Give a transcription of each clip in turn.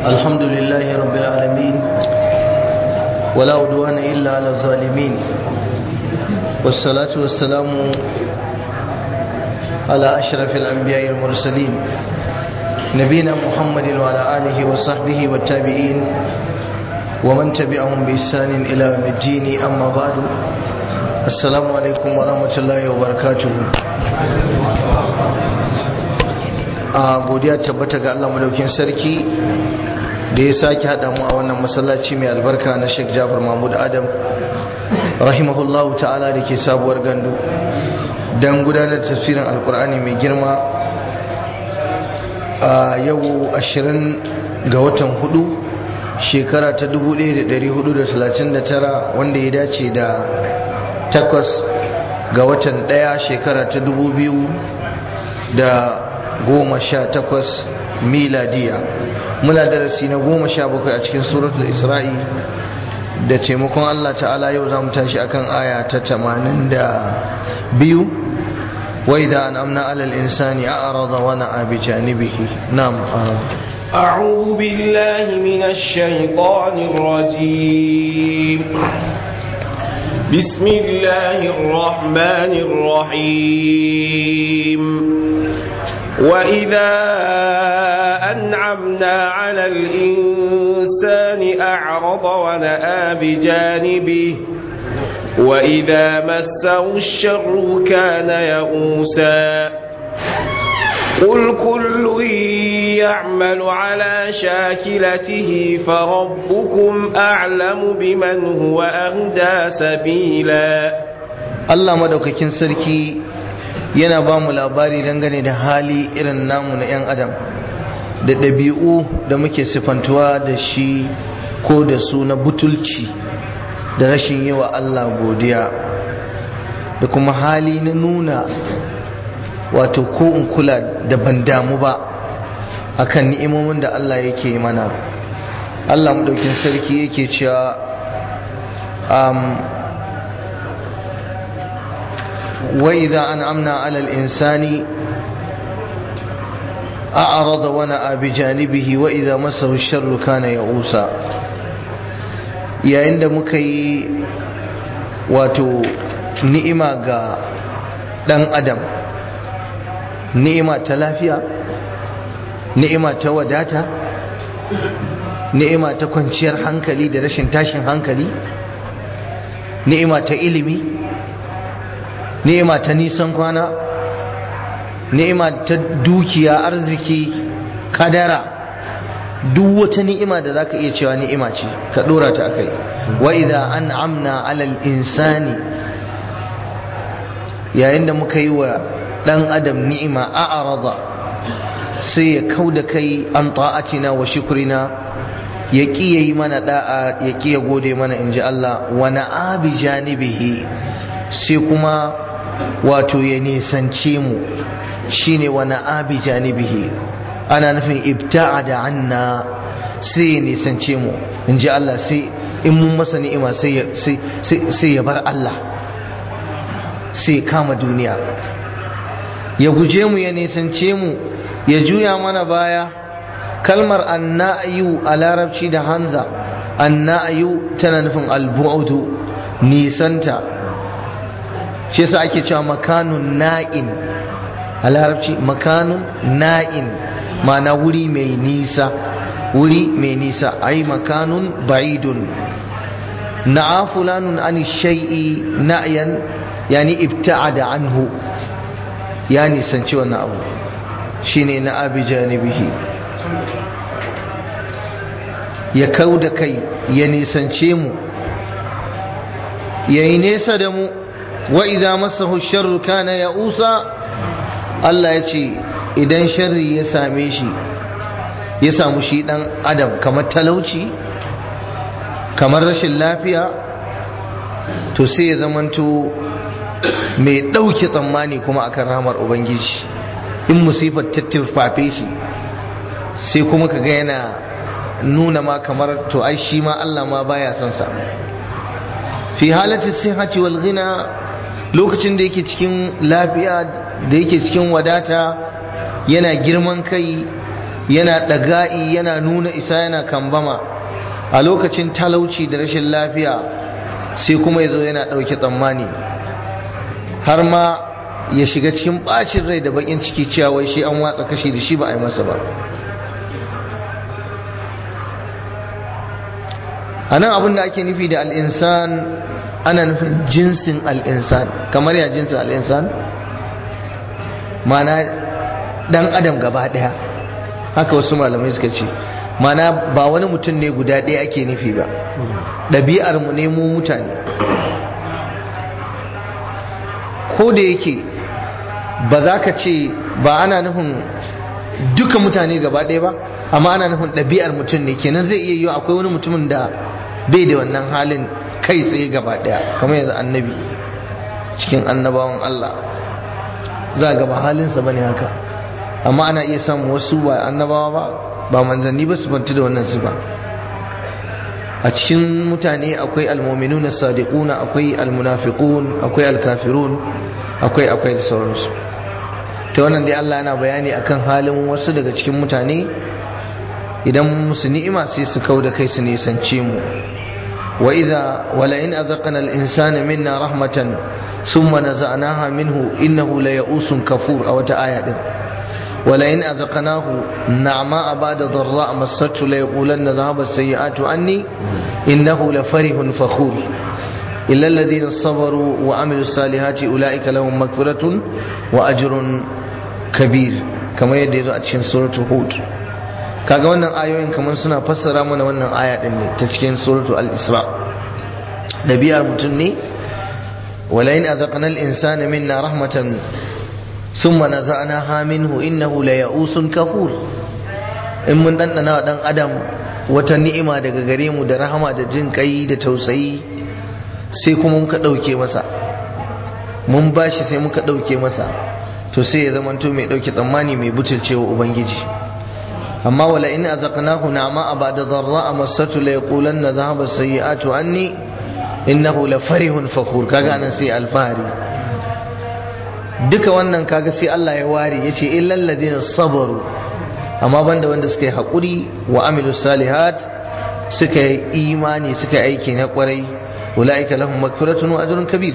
الحمد لله رب العالمين ولا عدوان إلا على الظالمين والصلاة والسلام على أشرف الأنبياء المرسلين نبينا محمد وعلى آله وصحبه والتابعين ومن تبعهم بإحسان إلى يوم الدين أما بعد السلام عليكم ورحمة الله وبركاته a godiya tabbata ga Allah madaukin sarki da ya sake haɗa mu a wannan masallaci mai albarka na Sheikh Jafar Mahmud Adam rahimahullahu ta'ala da ke sabuwar gandu don gudanar da tafsirin alkur'ani mai girma a yau 20 ga watan hudu shekara ta 1439 wanda ya dace da takwas ga watan daya shekara ta 2000 da goma sha takwas miladiya muna darasi na goma sha bakwai a cikin suratul isra'i da taimakon Allah ta'ala yau za mu tashi akan aya ta tamanin da biyu wai da an amna alal insani a arada wani abi janibihi nam أعوذ بالله من الشيطان الرجيم بسم الله الرحمن الرحيم وإذا أنعمنا على الإنسان أعرض ونأى بجانبه وإذا مسه الشر كان يئوسا قل كل يعمل على شاكلته فربكم أعلم بمن هو أهدى سبيلا Allah madaukakin sarki yana ba mu labari dangane da hali irin namu na 'yan adam da ɗabi'u da muke sifantuwa da shi ko da su na butulci da rashin yi wa Allah godiya da kuma hali na nuna wato ko in kula da ban damu ba akan ni'imomin da Allah yake mana Allah madaukin sarki yake cewa وإذا أنعمنا على الإنسان أعرض ونأى بجانبه وإذا مسه الشر كان يئوسا yayin da muka yi wato ni'ima ga ɗan adam ni'ima ta lafiya ni'ima ta wadata ni'ima ta kwanciyar hankali da rashin tashin hankali ni'ima ta ilimi ni'ima ta nisan kwana ni'ima ta dukiya arziki kadara duk wata ni'ima da zaka iya cewa ni'ima ce ka dora ta akai wa idza an'amna 'alal insani yayin da muka yi wa dan adam ni'ima a'rada sai ya kauda kai an ta'atina wa shukrina ya ƙi yayi mana da'a ya ƙi ya gode mana inji Allah wa na'abi janibihi sai kuma wato ya nisance mu shine wani abi janibihi ana nufin ibta'a da anna sai ya nisance mu in ji Allah sai in mun masa ni'ima sai ya bar Allah sai ya kama duniya ya guje mu ya nisance mu ya juya mana baya kalmar anna'ayu a larabci da hanza anna'ayu tana nufin albu'udu nisanta shi yasa ake cewa makanun na'in a larabci makanun na'in ma'ana wuri mai nisa wuri mai nisa ai makanun ba'idun na'a fulanun an shay'i na'yan yani ibta'ada anhu ya nisanci wannan abu shine na abi janibihi ya kau da kai ya nisance mu yayi nesa da mu wa idza masahu sharru kana ya'usa Allah ya ce idan sharri ya same shi ya samu shi dan adam kamar talauci kamar rashin lafiya to sai ya zamanto mai ɗauke tsammani kuma akan ramar ubangiji in musifar tattirfafe shi sai kuma ka ga yana nuna ma kamar to ai shi ma Allah ma baya son sa fi halati sihhati wal ghina lokacin da yake cikin lafiya da yake cikin wadata yana girman kai yana ɗaga'i yana nuna isa yana kambama a lokacin talauci da rashin lafiya sai kuma ya zo yana ɗauke tsammani har ma ya shiga cikin ɓacin rai da bakin ciki cewa wai shi an watsa kashi da shi ba a yi masa ba a nan abin da ake nufi da al'insan ana nufin jinsin al'insan kamar ya jinsin al'insan mana dan adam gaba daya haka wasu malamai suka ce mana ba wani mutum ne guda ɗaya ake nufi ba ɗabi'ar mu ne mu mutane ko da yake ba za ka ce ba ana nufin duka mutane gaba ɗaya ba amma ana nufin ɗabi'ar mutum ne kenan zai iya yiwu akwai wani mutumin da bai da wannan halin kai tsaye gaba ɗaya kamar yanzu annabi cikin annabawan Allah za ga ba halinsa bane haka amma ana iya samun wasu ba annabawa ba ba manzanni ba su bantu da wannan sifa a cikin mutane akwai almominuna sadiquna akwai almunafiqun akwai alkafirun akwai akwai da sauransu ta wannan dai Allah yana bayani akan halin wasu daga cikin mutane idan musu ni'ima sai su kau da kai su nisance mu wa idza wala in azaqna al-insana minna rahmatan thumma naza'naha minhu innahu la ya'usun kafur a wata aya din wala in azaqnahu na'ma ba'da dharra massatu la yaqulanna dhahaba as-sayyi'atu anni innahu la farihun fakhur illa alladhina sabaru wa amilus salihati ulaika lahum maghfiratun wa ajrun kabir kamar yadda yazo a cikin suratul hud kaga wannan ayoyin kamar suna fassara mana wannan aya din ne ta cikin suratul al-isra nabiyar mutum ne wala in azaqna al-insana minna rahmatan thumma naza'naha minhu innahu la ya'usun kafur in mun dandana dan adam wata ni'ima daga gare mu da rahama da jin kai da tausayi sai kuma muka dauke masa mun bashi sai muka dauke masa to sai ya zamanto mai dauke tsammani mai butulcewa ubangiji amma wala in azaqnahu na'ma ba'da dharra massatu la yaqulanna dhahaba as-sayyi'atu anni innahu la farihun fakhur kaga anan sai alfahari duka wannan kaga sai Allah ya ware yace illal ladina sabaru amma banda wanda suka yi hakuri wa amilus salihat suka yi imani suka yi aiki na kwarai ulaika lahum maghfiratun wa ajrun kabir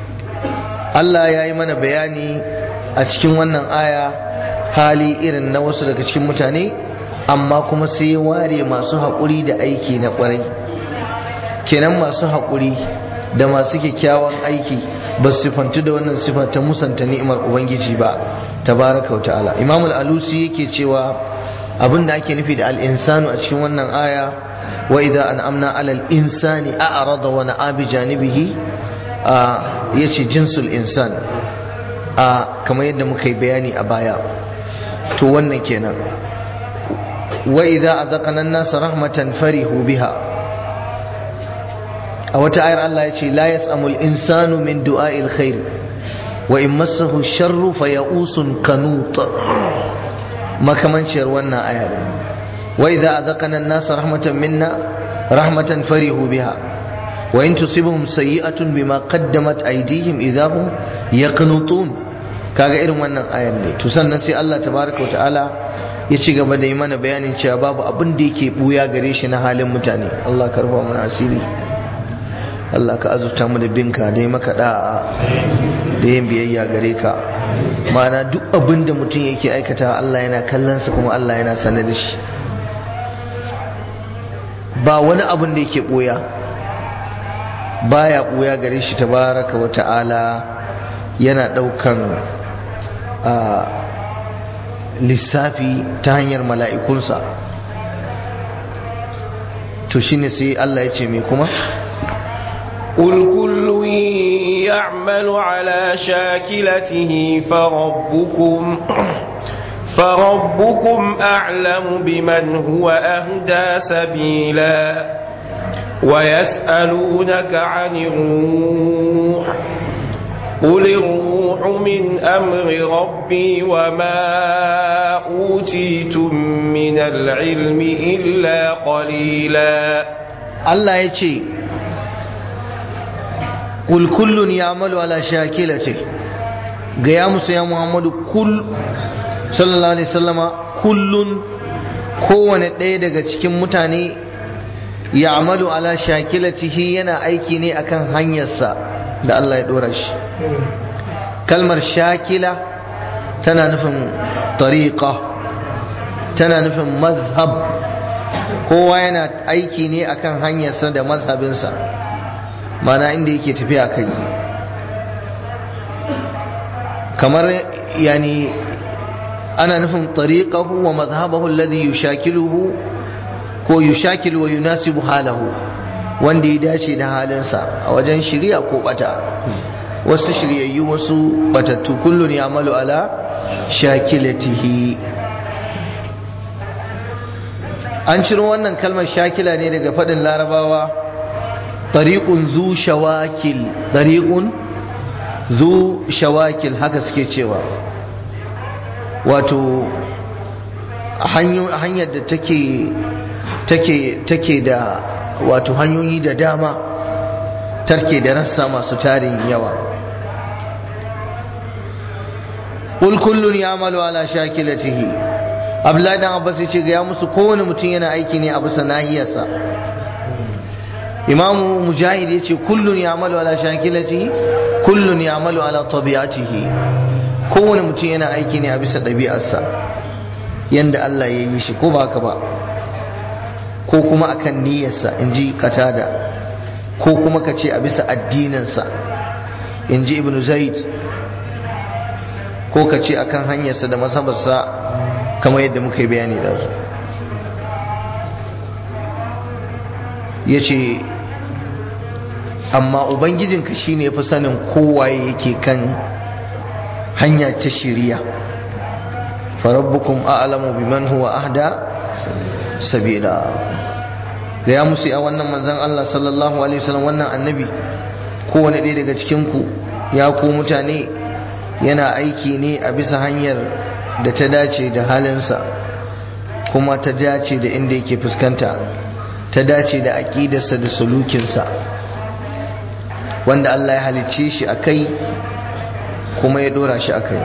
Allah ya yi mana bayani a cikin wannan aya hali irin na wasu daga cikin mutane amma kuma sai ware masu haƙuri da aiki na ƙwarai kenan masu haƙuri da masu kyakkyawan aiki ba su sifantu da wannan sifa ta musanta ni'imar ubangiji ba tabaraka wa ta'ala imam al-alusi yake cewa abin da ake nufi da al-insanu a cikin wannan aya wa idza an'amna 'ala al-insani a'rada wa na'a bi janibihi yace jinsul insan a kamar yadda muka yi bayani a baya to wannan kenan wa idza azaqna an-nasa rahmatan farihu biha a wata ayar Allah ya ce la yas'amul insanu min du'a'il khair wa in massahu sharru faya'usun kanut makamanciyar wannan aya din wa idza azaqna an-nasa rahmatan minna rahmatan farihu biha wa in tusibhum sayyi'atun bima qaddamat aydihim idahum yaqnutun kaga irin wannan ayar ne to sannan sai Allah tabaraka wa ta'ala ya ci gaba da yi mana bayanin cewa babu abin da yake buya gare shi na halin mutane Allah karba mana asiri Allah ka azurta mu da binka da yi maka da'a da yin biyayya gare ka ma'ana duk abin da mutum yake aikata Allah yana kallonsa kuma Allah yana sanar da shi ba wani abin da yake boya baya boya gare shi tabaraka wa ta'ala yana daukan a lissafi ta hanyar mala'ikunsa to shine sai Allah ya ce mai kuma قل كل يعمل على شاكلته فربكم فربكم أعلم بمن هو أهدى سبيلا ويسألونك عن الروح قل الروح من أمر ربي وما أوتيتم من العلم إلا قليلا الله يجي قل كل يعمل على شاكلته gaya musu ya muhammadu kul sallallahu alaihi sallama kullun kowane ɗaya daga cikin mutane ya amalu ala shakilatihi yana aiki ne akan hanyarsa da Allah ya ɗora shi kalmar shakila tana nufin tariqa tana nufin mazhab kowa yana aiki ne akan hanyarsa da mazhabinsa mana inda yake tafiya kai kamar yani ana nufin tariqahu wa mazhabahu alladhi yushakiluhu ko yushakilu wa yunasibu halahu wanda ya dace da halinsa a wajen shirya ko bata wasu shiryayyu wasu batattu kullun ya'malu ala shakilatihi an ciro wannan kalmar shakila ne daga faɗin larabawa tariqun zu shawakil tariqun zu shawakil haka suke cewa wato hanyar da take take take da wato hanyoyi da dama tarke da rassa masu tarin yawa ƙul kullun ya amalu ala shakilatihi abdullahi dan abbas ya ce ga ya musu kowane mutum yana aiki ne a bisa nahiyarsa imamu mujahid ya ce kullun ya amalu ala shakilatihi kullun ya amalu ala tabi'atihi kowane mutum yana aiki ne a bisa ɗabi'arsa yanda Allah ya yi shi ko ba haka ba ko kuma akan niyyarsa in ji katada ko kuma ka ce a bisa addininsa in ji ibn zaid ko ka ce akan hanyarsa da masabarsa kamar yadda muka yi bayani da su ya ce amma ubangijinka shine ya fi sanin kowaye yake kan hanya ta shiriya farabbukum a'lamu biman huwa ahda sabila da ya musu a wannan manzon Allah sallallahu alaihi wasallam wannan annabi kowane ɗaya daga cikin ku ya ku mutane yana aiki ne a bisa hanyar da ta dace da halinsa kuma ta dace da inda yake fuskanta ta dace da aƙidarsa da sulukinsa wanda Allah ya halicce shi a kai kuma ya ɗora shi a kai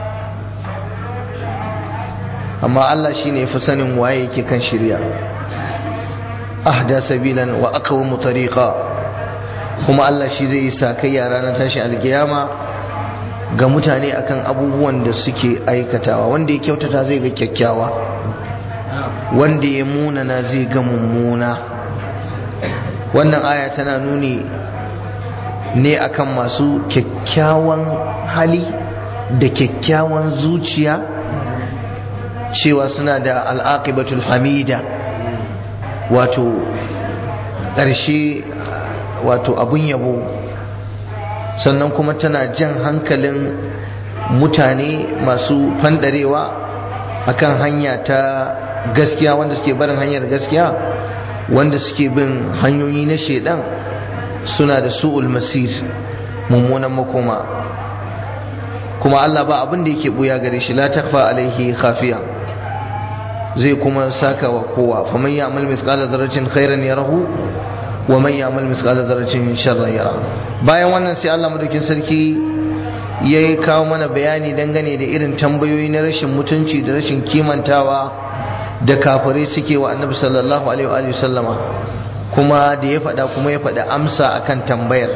amma Allah shi ne fi sanin waye yake kan shirya ahda sabilan wa aqwamu tariqa kuma Allah shi zai yi sakayya ranar tashin alkiyama ga mutane akan abubuwan da suke aikatawa wanda ya kyautata zai ga kyakkyawa wanda ya munana zai ga mummuna wannan aya tana nuni ne akan masu kyakkyawan hali da kyakkyawan zuciya cewa suna da al'aqibatul hamida wato ƙarshe wato abun yabo sannan kuma tana jan hankalin mutane masu fandarewa akan hanya ta gaskiya wanda suke barin hanyar gaskiya wanda suke bin hanyoyi na shedan suna da su'ul masir mummunan makoma kuma Allah ba abin da yake buya gare shi la takfa alaihi khafiya zai kuma saka wa kowa faman ya'mal mithqala dharratin khairan yarahu wa man ya'mal mithqala dharratin sharran yara bayan wannan sai Allah madaukin sarki ya kawo mana bayani dangane da irin tambayoyi na rashin mutunci da rashin kimantawa da kafirai suke wa annabi sallallahu alaihi wa sallama kuma da ya faɗa kuma ya faɗa amsa akan tambayar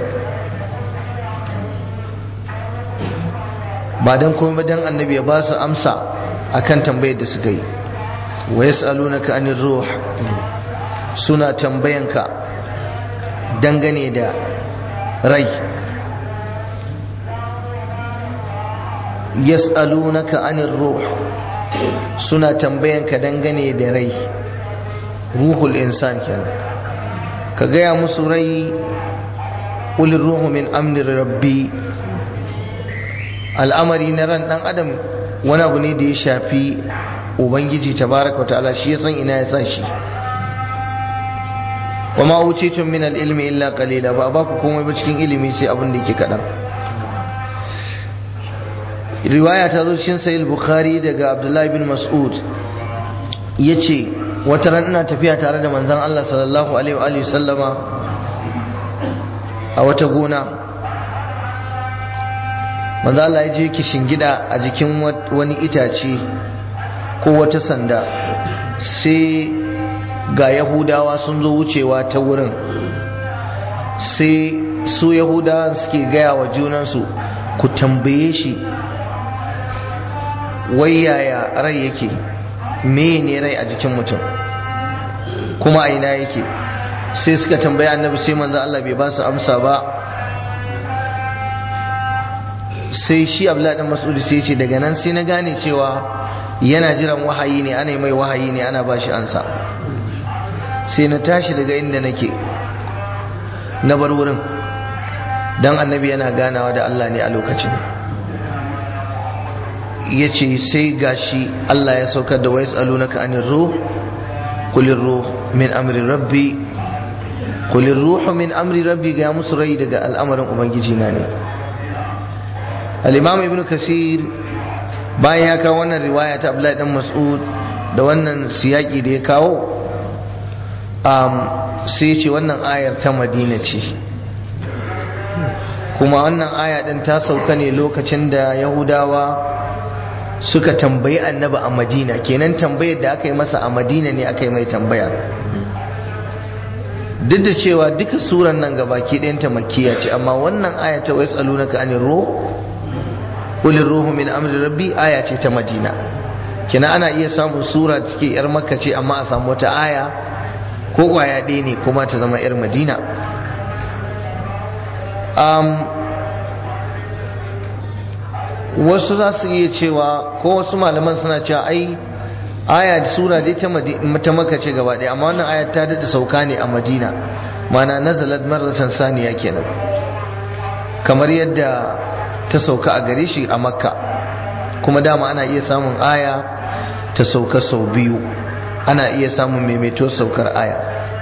ba don kuma dan annabi ya ba su amsa akan tambayar da suka yi wa yas'alunaka anir ruh suna tambayanka dangane da rai yas'alunaka anir ruh suna tambayanka dangane da rai ruhul insan kenan ka gaya musu rai ƙulin ruhu min amnir rabbi al'amari na ran ɗan adam wani abu ne da ya shafi ubangiji tabaraka ta'ala shi ya san ina ya sa shi wa ma utitun min al-ilmi illa qalila ba ba ku komai ba cikin ilimi sai abin da yake kaɗan riwaya ta zo cikin sahih bukhari daga abdullahi bin mas'ud yace wata ran ina tafiya tare da manzon Allah sallallahu alaihi wa sallama a wata gona manzon Allah ya je kishin gida a jikin wani itace ko wata sanda sai ga yahudawa sun zo wucewa ta wurin sai su yahudawa suke gaya wa junansu ku tambaye shi wai yaya rai yake me ne rai a jikin mutum kuma a ina yake sai suka tambaya annabi sai manzo Allah bai ba su amsa ba sai shi abdullahi dan mas'udi sai ce daga nan sai na gane cewa yana jiran wahayi ne ana mai wahayi ne ana ba shi ansa sai na tashi daga inda nake na bar wurin dan annabi yana ganawa da Allah ne a lokacin ya ce sai gashi Allah ya saukar da wais alunaka anir ruh kulir ruh min amri rabbi kulir ruh min amri rabbi ga musu rai daga al'amarin ubangiji na ne al-imam ibn kasir bayan ya kawo wannan riwaya ta abdullahi dan mas'ud da wannan siyaki da ya kawo um, sai ce wannan ayar ta madina ce kuma wannan aya din ta sauka ne lokacin da yahudawa suka tambayi annabi a madina kenan tambayar da aka yi masa a madina ne aka yi mai tambaya duk da cewa duka suran nan gabaki ɗayanta makiya ce amma wannan aya ta wais alunaka anir ruh qulil ruhu min amri rabbi aya ce ta madina kenan ana iya samun sura da take yar makka ce amma a samu wata aya ko kwaya ɗaya ne kuma ta zama yar madina wasu za su iya cewa ko wasu malaman suna cewa ai aya da sura dai ta maka ce gaba ɗaya amma wannan aya ta daɗa sauka ne a madina mana nazalat marratan saniya kenan kamar yadda ta sauka a gare shi a makka kuma dama ana iya samun aya ta sauka sau biyu ana iya samun maimaito saukar aya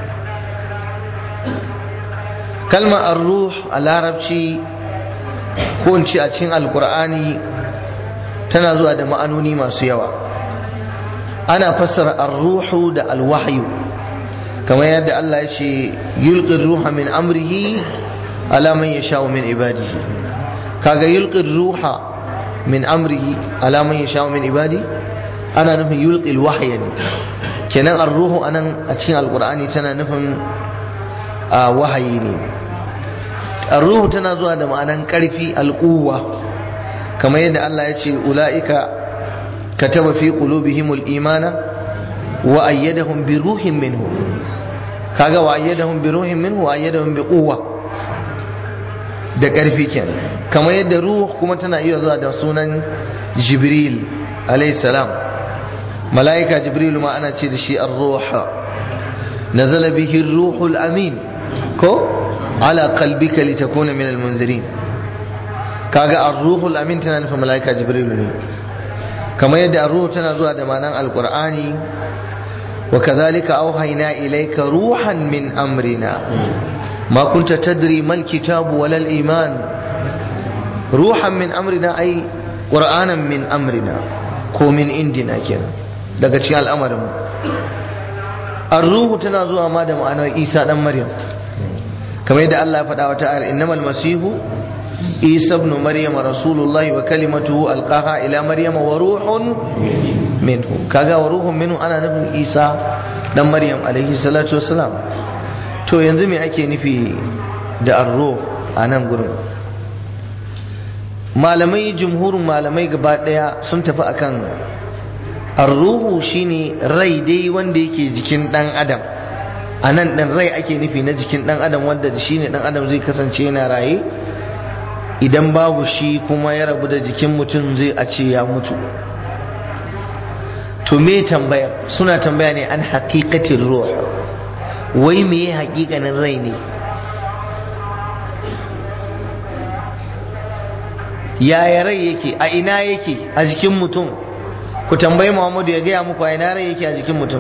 kalmar ar-ruh a larabci ko in ce a cikin alkur'ani tana zuwa da ma'anoni masu yawa ana fassara ar-ruhu da al-wahyu kamar yadda Allah ya ce yulqir ruha min amrihi ala man yasha'u min ibadihi kaga yulqir ruha min amrihi ala man yasha'u min ibadi ana nufin yulqi al-wahya ne kenan ar-ruhu anan a cikin alkur'ani tana nufin wahayi ne ruhu tana zuwa da ma'anan ƙarfi alƙuwa kamar yadda Allah ya ce ula'ika kataba fi qulubihimul imana wa ayyadahum bi ruhin minhu kaga wa ayyadahum bi ruhin minhu wa ayyadahum bi quwwa da ƙarfi kenan kamar yadda ruh kuma tana iya zuwa da sunan jibril alayhi salam mala'ika jibril ma ana ce da shi ar-ruh nazala bihi ar-ruhul amin ko ala qalbika litakuna min almunzirin kaga ar-ruhul amin tana nufin malaika jibril ne kamar yadda ar-ruh tana zuwa da ma'anan alqur'ani wa kadhalika awhayna ilayka ruhan min amrina ma kunta tadri mal kitabu wal iman ruhan min amrina ay qur'anan min amrina ko min indina kenan daga cikin al'amarin ar-ruhu tana zuwa ma da ma'anar isa dan maryam kamar yadda Allah ya faɗa wata ayar innamal masihu isa ibn maryam rasulullahi wa kalimatuhu alqaha ila maryam wa ruhun minhu kaga wa ruhun minhu ana nufin isa dan maryam alaihi salatu wassalam to yanzu me ake nufi da arruh a nan gurin malamai jumhurin malamai gaba daya sun tafi akan arruhu shine rai dai wanda yake jikin dan adam a nan ɗin rai ake nufi na jikin ɗan adam wanda da shi ne ɗan adam zai kasance yana raye idan babu shi kuma ya rabu da jikin mutum zai a ce ya mutu to me tambayar suna tambaya ne an haƙiƙatin ruh wai me ya haƙiƙanin rai ne yaya rai yake a ina yake a jikin mutum ku tambayi muhammadu ya gaya muku a ina rai yake a jikin mutum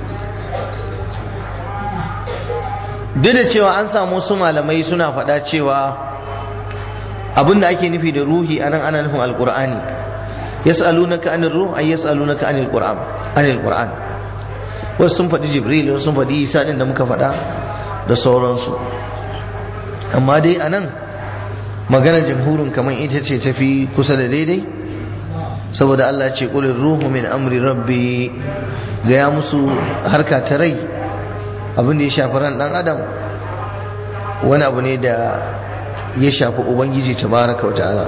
duk da cewa an samu wasu malamai suna faɗa cewa abinda ake nufi da ruhi a nan ana nufin alƙur'ani yas'alunaka anir ruh ay yas'alunaka anil qur'an anil qur'an wasu sun faɗi jibril wasu sun faɗi isa din da muka faɗa da sauransu amma dai a nan maganar jamhurin kamar ita ce tafi kusa da daidai saboda Allah ce qul ruhu min amri rabbi gaya musu harka ta rai abin da ya shafi ran dan adam wani abu ne da ya shafi ubangiji tabaraka wa ta'ala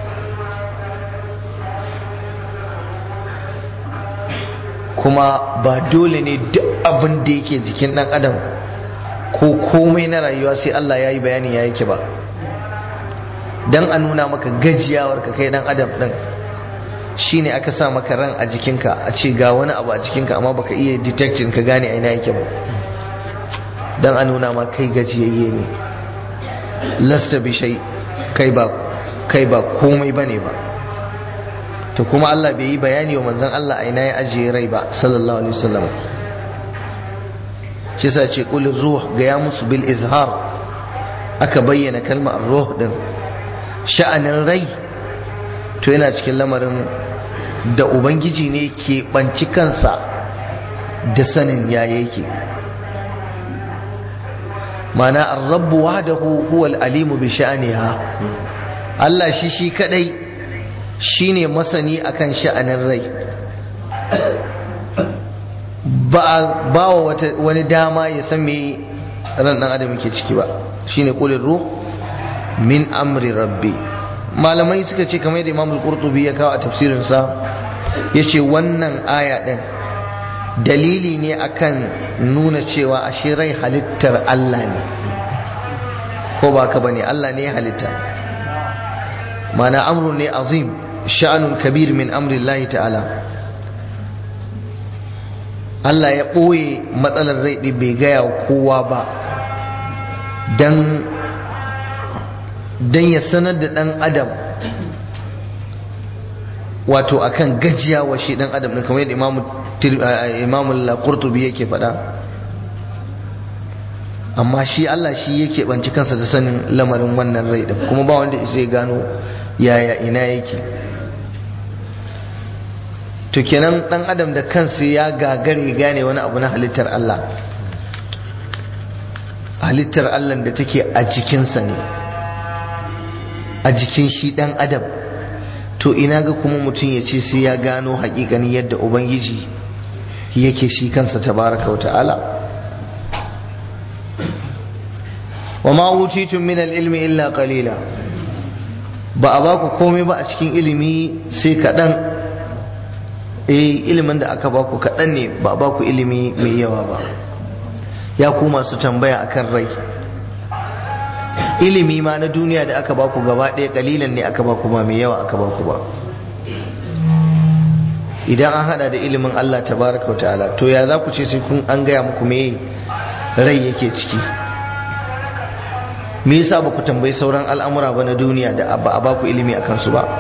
kuma ba dole ne duk abin da yake jikin dan adam ko komai na rayuwa sai Allah ya yi bayani ya yake ba don a nuna maka gajiyawar ka kai dan adam din shine aka sa maka ran a jikinka a ce ga wani abu a jikinka amma baka iya detecting ka gane a ina yake ba don a nuna ma kai gajiyayye ne lasta bi shai kai ba kai ba komai bane ba to kuma Allah bai yi bayani wa manzon Allah a ina ya ajiye rai ba sallallahu alaihi wasallam shi yasa ce qul ruh ga ya musu bil izhar aka bayyana kalmar ruh din sha'anin rai to yana cikin lamarin da ubangiji ne ke banci kansa da sanin ya yake mana ar-rabbu wahdahu huwa al-alimu bi sha'niha Allah shi shi kadai shine masani akan sha'anin rai ba ba wani dama ya san me ran dan adam yake ciki ba shine qulir ruh min amri rabbi malamai suka ce kamar yadda Imam al-Qurtubi ya kawo a tafsirinsa yace wannan aya din dalili ne akan nuna cewa ashe rai halittar Allah ne ko ba ka bane Allah ne ya halitta mana amrun ne azim sha'anun kabir min amri Allah ta'ala Allah ya ɓoye matsalar rai ɗin bai gaya kowa ba don don ya sanar da ɗan adam wato akan gajiya wa shi ɗan adam ɗin kamar yadda imamul qurtubi yake faɗa amma shi Allah shi yake banci kansa da sanin lamarin wannan rai ɗin kuma ba wanda zai gano yaya ina yake to kenan ɗan adam da kansa ya gagare gane wani abu na halittar Allah halittar Allah da take a jikinsa ne a jikin shi dan adam to ina ga kuma mutum ya ce sai ya gano hakikanin yadda ubangiji yake shi kansa tabaraka wa ta'ala wa ma wutitum min al-ilmi illa qalila ba a baku komai ba a cikin ilimi sai kaɗan eh ilimin da aka baku kaɗan ne ba a baku ilimi mai yawa ba ya ku masu tambaya akan rai ilimi ma na duniya da aka baku gaba ɗaya kalilan ne aka baku ba mai yawa aka baku ba idan an hada da ilimin Allah tabaraka wa ta'ala to ya za ku ce sai kun an gaya muku me rai yake ciki me yasa ba ku tambayi sauran al'amura ba na duniya da ba a baku ilimi akan su ba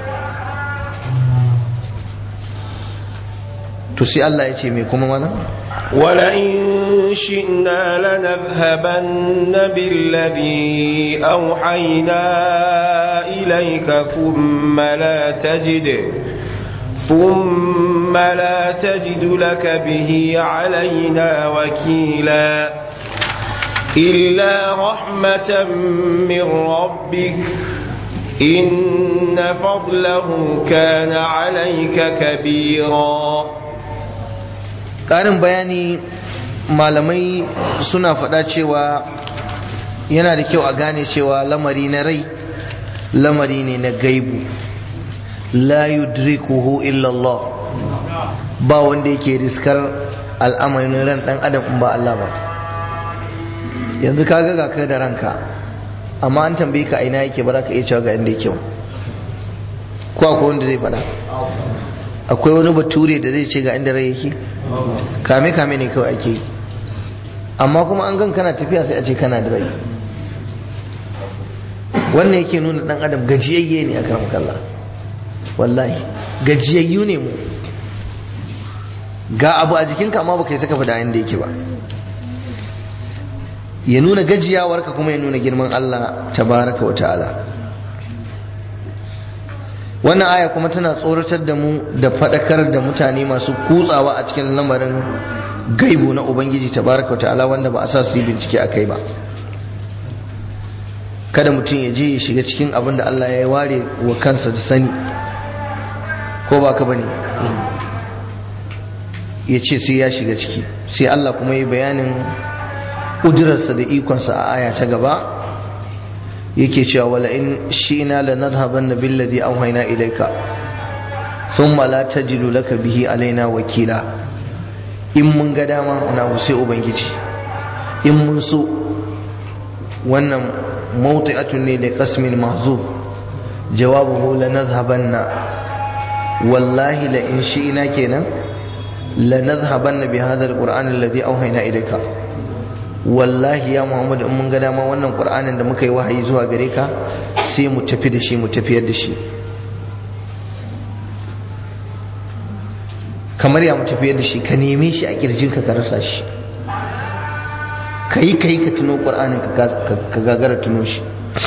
to sai Allah ya ce me kuma mana ولئن شئنا لنذهبن بالذي أوحينا إليك ثم لا تجد ثم لا تجد لك به علينا وكيلا إلا رحمة من ربك إن فضله كان عليك كبيرا ƙarin bayani malamai suna faɗa cewa yana da kyau a gane cewa lamari na rai lamari ne na gaibu la yudrikuhu illallah ba wanda yake riskar al'amarin ran ɗan adam in ba Allah ba yanzu ka ga kai da ranka amma an tambaye ka aina yake ba za ka iya cewa ga inda yake ba ko akwai wanda zai faɗa akwai wani bature da zai ce ga inda rai yake kame kame ne kawai ake yi amma kuma an gan kana tafiya sai a ce kana da rai wannan yake nuna dan adam gajiyayye ne a karam kalla wallahi gajiyayyu ne mu ga abu a jikinka amma baka yi saka fada inda yake ba ya nuna gajiyawarka kuma ya nuna girman Allah tabaraka wa ta'ala wannan aya kuma tana tsoratar da mu da faɗakar da mutane masu kutsawa a cikin lamarin gaibu na ubangiji tabaraka ta'ala wanda ba a sa su yi bincike a kai ba kada mutum ya je ya shiga cikin abin da Allah ya ware wa kansa da sani ko ba ka bane ya ce sai ya shiga ciki sai Allah kuma yi bayanin ƙudurarsa da ikonsa a aya ta gaba yake cewa wala in shi'na lanadhhabanna billadhi awhayna ilayka thumma la tajidu laka bihi alaina wakila in mun ga dama na sai ubangiji in mun so wannan mawti'atun ne da qasmin mahzuf jawabuhu lanadhhabanna wallahi la in shi'na kenan lanadhhabanna bi hadha alquran alladhi awhayna ilayka wallahi ya muhammadu in mun ga dama wannan qur'anin da muka yi wahayi zuwa gare ka sai mu tafi da shi mu tafiyar da shi kamar ya mu tafiyar da shi ka neme shi a kirjinka ka rasa shi ka yi ka yi ka tuno qur'anin ka gagara tuno shi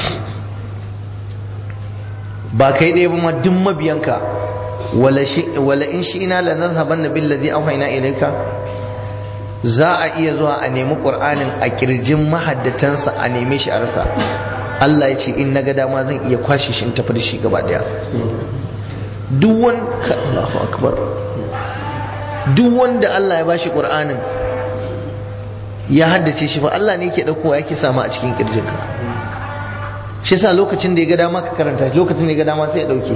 ba kai ɗaya ba ma duk mabiyanka wala in shi ina la nazhaban nabil ladhi awhayna ilayka za a iya zuwa a nemi ƙur'anin a ƙirjin mahaddatansa a neme shi a rasa Allah ya ce in na ga dama zan iya kwashe shi in tafi da shi gaba daya duk wanda Allahu akbar duk wanda Allah ya bashi ƙur'anin ya haddace shi fa Allah ne yake daukowa yake sama a cikin ƙirjinka shi yasa lokacin da ya ga dama ka karanta shi lokacin da ya ga dama sai ya dauke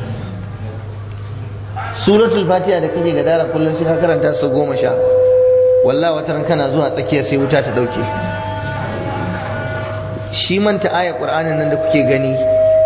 suratul fatiha da kake gadara kullum sai ka karanta su goma sha wallah wataran kana zuwa tsakiya sai wuta ta dauke shi manta aya qur'anin nan da kuke gani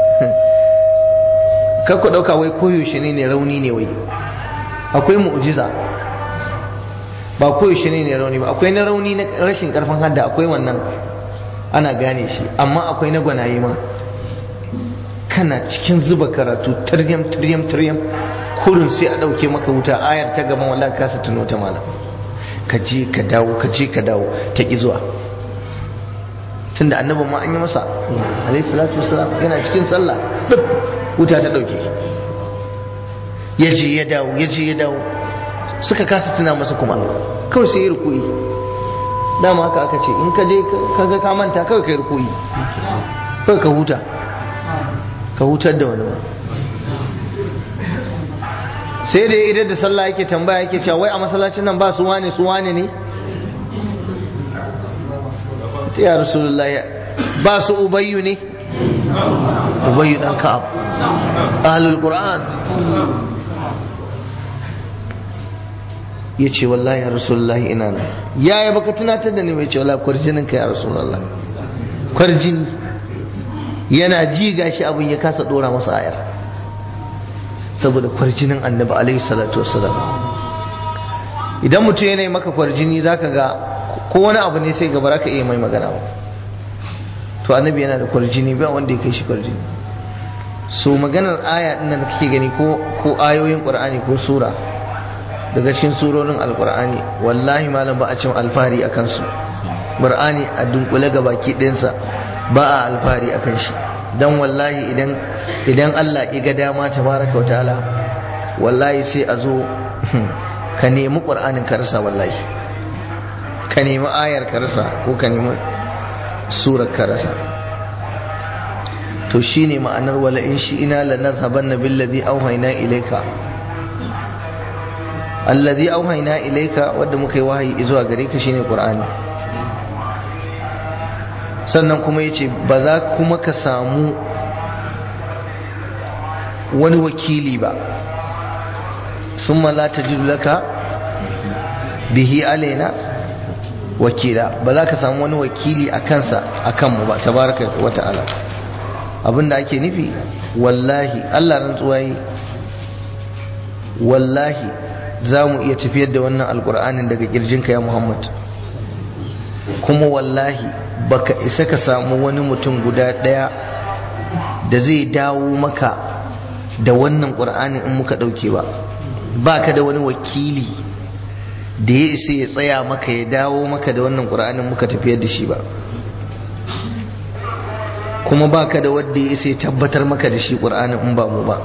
kar ku dauka wai koyaushe ne ne rauni ne wai akwai mu'jiza ba koyaushe ne ne rauni ba akwai na rauni na rashin karfin hadda akwai wannan ana gane shi amma akwai na gwanaye ma kana cikin zuba karatu taryam taryam taryam kurin sai a dauke maka wuta ayar ta gaban wallahi kasa tuno ta malam ka je ka dawo ka je ka dawo ta ƙi zuwa tunda annabin ma an yi masa alayhi salatu wasalam yana cikin sallah duk wuta ta ɗauke ya je ya dawo ya je ya dawo suka kasa tuna masa kuma kawai sai ya rukuyi dama haka aka ce in ka je ka ga ka manta kawai ka yi rukuyi kawai ka huta ka hutar da wani ma sai da idan da sallah yake tambaya yake cewa wai a masallacin nan ba su wane su wane ne ya rasulullahi ba su ubayyu ne ubayyu dan ka'ab ahlul qur'an ya ce wallahi ya rasulullahi ina nan yaya baka tunatar da ni mai ce wallahi kwarjinin ka ya rasulullahi kwarjini yana ji gashi abin ya kasa dora masa ayar saboda kwarjinin annabi alaihi salatu wassalam idan mutum yana yi maka kwarjini zaka ga ko wani abu ne sai gaba ka iya mai magana ba to annabi yana da kwarjini ba wanda ya kai shi kwarjini so maganar aya din da kake gani ko ko ayoyin qur'ani ko sura daga cikin surorin alqur'ani wallahi malam ba a cin alfahari akan su qur'ani a dunkule ga baki ɗinsa ba a alfahari akan shi dan wallahi idan idan Allah ya ga dama tabaraka wataala wallahi sai a zo ka nemi qur'anin ka rasa wallahi ka nemi ayar ka rasa ko ka nemi surar ka rasa to shine ma'anar wala in shi ina la nadhhabanna billadhi awhayna ilayka alladhi awhayna ilayka wanda muka yi wahayi zuwa gare ka shine qur'ani sannan kuma ya ce ba za kuma ka samu wani wakili ba sun la ta laka bihi alaina wakila ba za ka samu wani wakili a kansa a kanmu ba tabaraka wa ta'ala abinda ake nufi wallahi allah rantsuwa yi wallahi za mu iya tafiyar da wannan alkur'anin daga kirjinka ya muhammad kuma wallahi baka isa ka samu wani mutum guda ɗaya da zai dawo maka da wannan ƙur'anin in muka ɗauke ba ba ka da wani wakili da ya isa ya tsaya maka ya dawo maka da wannan ƙur'anin muka tafiyar da shi ba kuma ba ka da wadda ya isa ya tabbatar maka da shi ƙur'anin in ba mu ba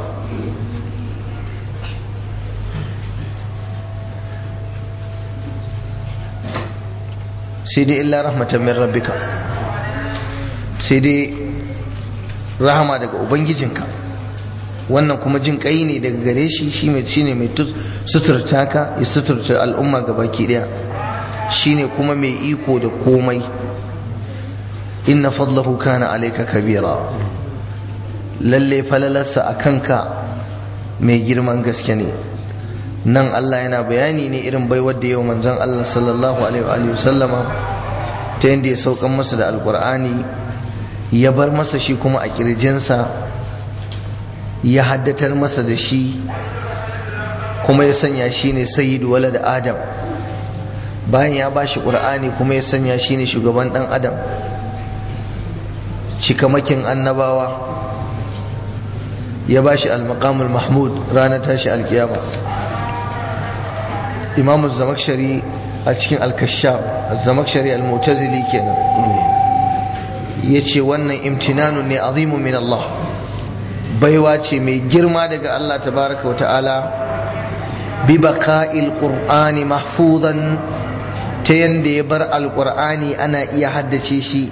sai dai illa rahmatan min rabbika sai dai rahama daga ubangijinka wannan kuma jin kai ne daga gare shi shi mai shine mai suturta ka ya suturta al'umma gabaki daya shine kuma mai iko da komai inna fadlahu kana alayka kabira lalle falalarsa a kanka mai girman gaske ne nan Allah yana bayani ne irin baiwar da yau manzon Allah sallallahu alaihi wa sallama ta yadda ya saukan masa da alkur'ani ya bar masa shi kuma a kirjinsa ya haddatar masa da shi kuma ya sanya shi ne sayyidu walad adam bayan ya bashi qur'ani kuma ya sanya shi ne shugaban dan adam cikamakin annabawa ya bashi al-maqamul mahmud ranar tashi alkiyama imamu zamakshari a cikin al-kashaf zamakshari al-mu'tazili kenan yace wannan imtinanun ne azimun min Allah baiwa ce mai girma daga Allah tabaraka wa ta'ala bi baqa'il qur'ani mahfuzan ta yanda ya bar alqur'ani ana iya haddace shi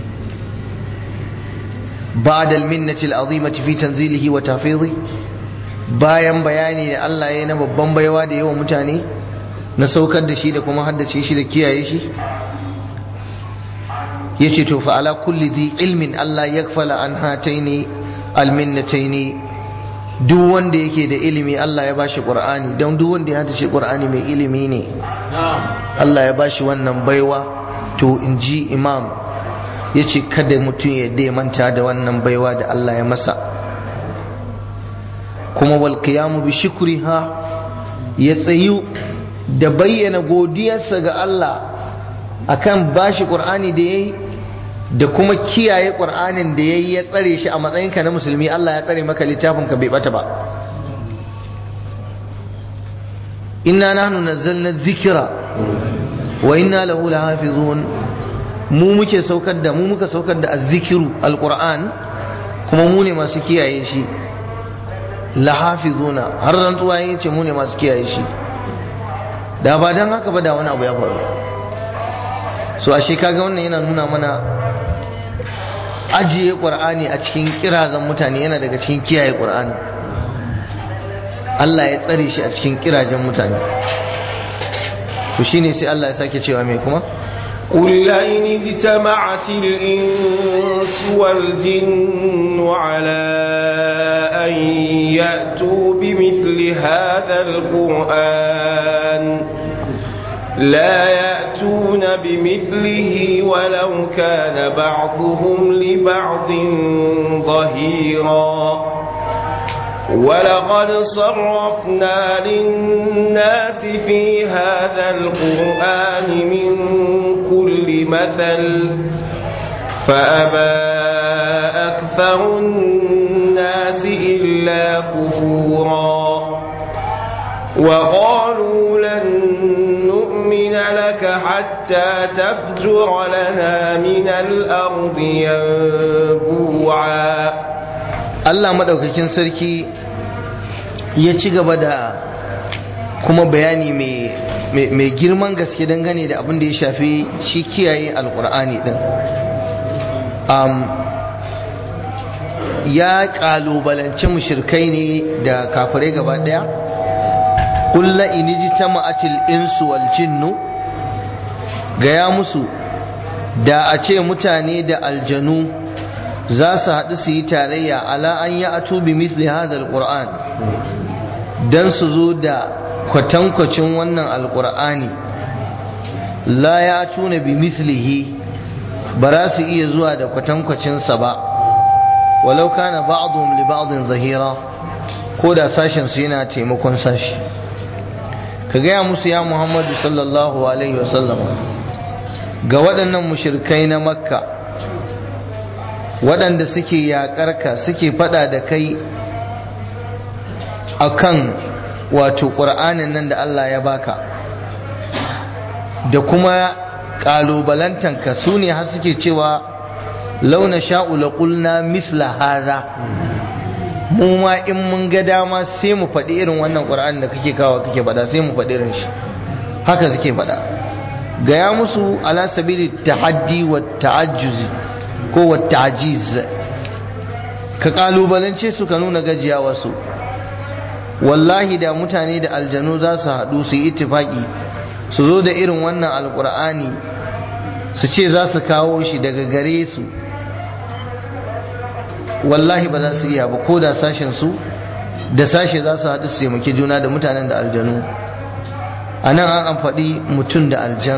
بعد المنة العظيمة في تنزيله وتحفيظه bayan bayani da Allah ya yi na babban baiwa da yawan mutane na saukar da shi da kuma haddace shi da kiyaye shi ya ce to fa'ala kulli zi ilmin Allah ya kfala an hataini alminnataini duk wanda yake da ilimi Allah ya bashi ƙur'ani don duk wanda ya haddace ƙur'ani mai ilimi ne Allah ya bashi wannan baiwa to in ji imam ya ce kada mutum ya dai manta da wannan baiwa da Allah ya masa kuma wal qiyamu bi shukriha ya tsayu da bayyana godiyarsa ga Allah akan bashi qur'ani da yayi da kuma kiyaye qur'anin da yayi ya tsare shi a matsayinka na musulmi Allah ya tsare maka littafin ka bai bata ba inna nahnu nazzalna dhikra wa inna lahu lahafizun mu muke saukar da mu muka saukar da azzikiru alquran kuma mu ne masu kiyaye shi lahafizuna har rantsuwa ya ce mu ne masu kiyaye shi da ba dan haka ba da wani abu ya faru so ashe kaga wannan yana nuna mana ajiye qur'ani a cikin kirazan mutane yana daga cikin kiyaye qur'ani Allah ya tsare shi a cikin kirajen mutane to shine sai Allah ya sake cewa me kuma قل لئن اجتمعت الإنس والجن على أن يأتوا بمثل هذا القرآن لا يأتون بمثله ولو كان بعضهم لبعض ظهيرا ولقد صرفنا للناس في هذا القرآن من كل مثل فأبى أكثر الناس إلا كفورا وقالوا لن نؤمن لك حتى تفجر لنا من الأرض ينبوعا Allah madaukakin sarki ya ci gaba da kuma bayani mai girman gaske dangane da abin da ya shafi shi kiyaye alkur'ani din ya kalubalanci mushirkai ne da kafirai gaba daya kulla iniji ta ma'atil insu wal jinnu gaya musu da a ce mutane da aljanu za su haɗu su yi tarayya ala an yi atu bi misli hadha alquran dan su zo da kwatankwacin wannan alqur'ani la ya tuna bi mislihi ba za su iya zuwa da kwatankwacin sa ba walau kana ba'dhum li ba'dhin zahira ko da sashen su yana taimakon sashi ka gaya musu ya muhammadu sallallahu alaihi wasallam ga waɗannan mushrikai na makka waɗanda suke yaƙarka suke faɗa da kai akan wato ƙur'anin nan da Allah ya baka da kuma ƙalubalantanka su ne har suke cewa launa sha'u la qulna misla haza mu ma in mun ga dama sai mu faɗi irin wannan ƙur'anin da kake kawo kake faɗa sai mu faɗi irin shi haka suke faɗa gaya musu ala sabili tahaddi wa ta'ajjuzi ko wa ta'jiz ka kalubalance su ka nuna gajiya wasu wallahi da mutane da aljanu za su haɗu su yi itifaki su zo da irin wannan alkur'ani su ce za su kawo shi daga gare su wallahi ba za su iya ba ko da sashen su da sashe za su haɗu su taimaki juna da mutanen da aljanu a nan an amfaɗi mutum da aljan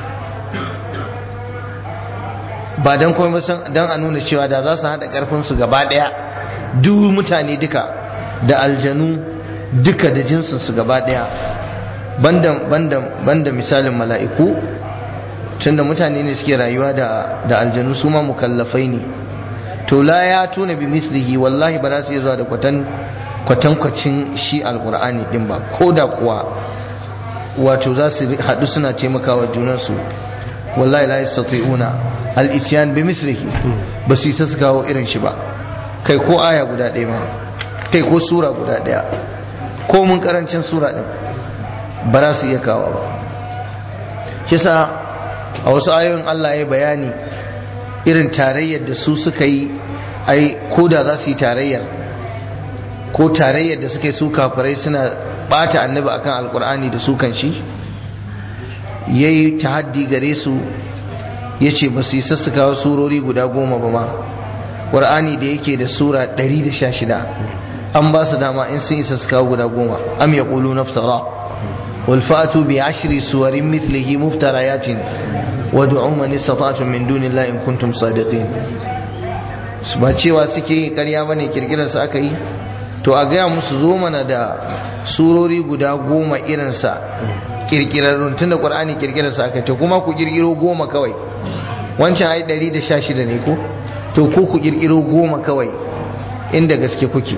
ba don kuma don a nuna cewa da za su haɗa ƙarfinsu gaba ɗaya duk mutane duka da aljanu duka da jinsinsu gaba ɗaya banda misalin mala'iku tunda mutane ne suke rayuwa da aljanu su ma mukallafai ne to la ya tuna bi mislihi wallahi ba za su iya zuwa da kwatan kwatankwacin shi alkur'ani din ba ko da kuwa wato za su haɗu suna taimakawa junansu wallahi la yastati'una al-isyan bi mislihi ba su isa su kawo irin shi ba kai ko aya guda ɗaya ma kai ko sura guda ɗaya ko mun karancin sura ɗin ba za su iya kawo ba kisa a wasu ayoyin Allah ya bayani irin tarayyar da su suka yi ai ko da za su yi tarayyar ko tarayyar da suka yi su kafirai suna bata annabi akan alkur'ani da su kan shi ya yi tahaddi gare su ya ce ba su yi sassakawa surori guda goma ba ma ƙur'ani da yake da sura 116 an ba su dama in sun yi sassakawa guda goma am ya ƙulu naftara والفأتوا بعشر سور مثله مفتريات وادعوا من استطعتم من دون الله إن كنتم صادقين ba cewa suke karya bane kirkirar su aka yi to a gaya musu zo mana da surori guda goma irinsa kirkirarrun tun da ƙwar'ani kirkirarsa aka to kuma ku kirkiro goma kawai wancan ai 116 ne ko to ko ku kirkiro goma kawai inda gaske kuke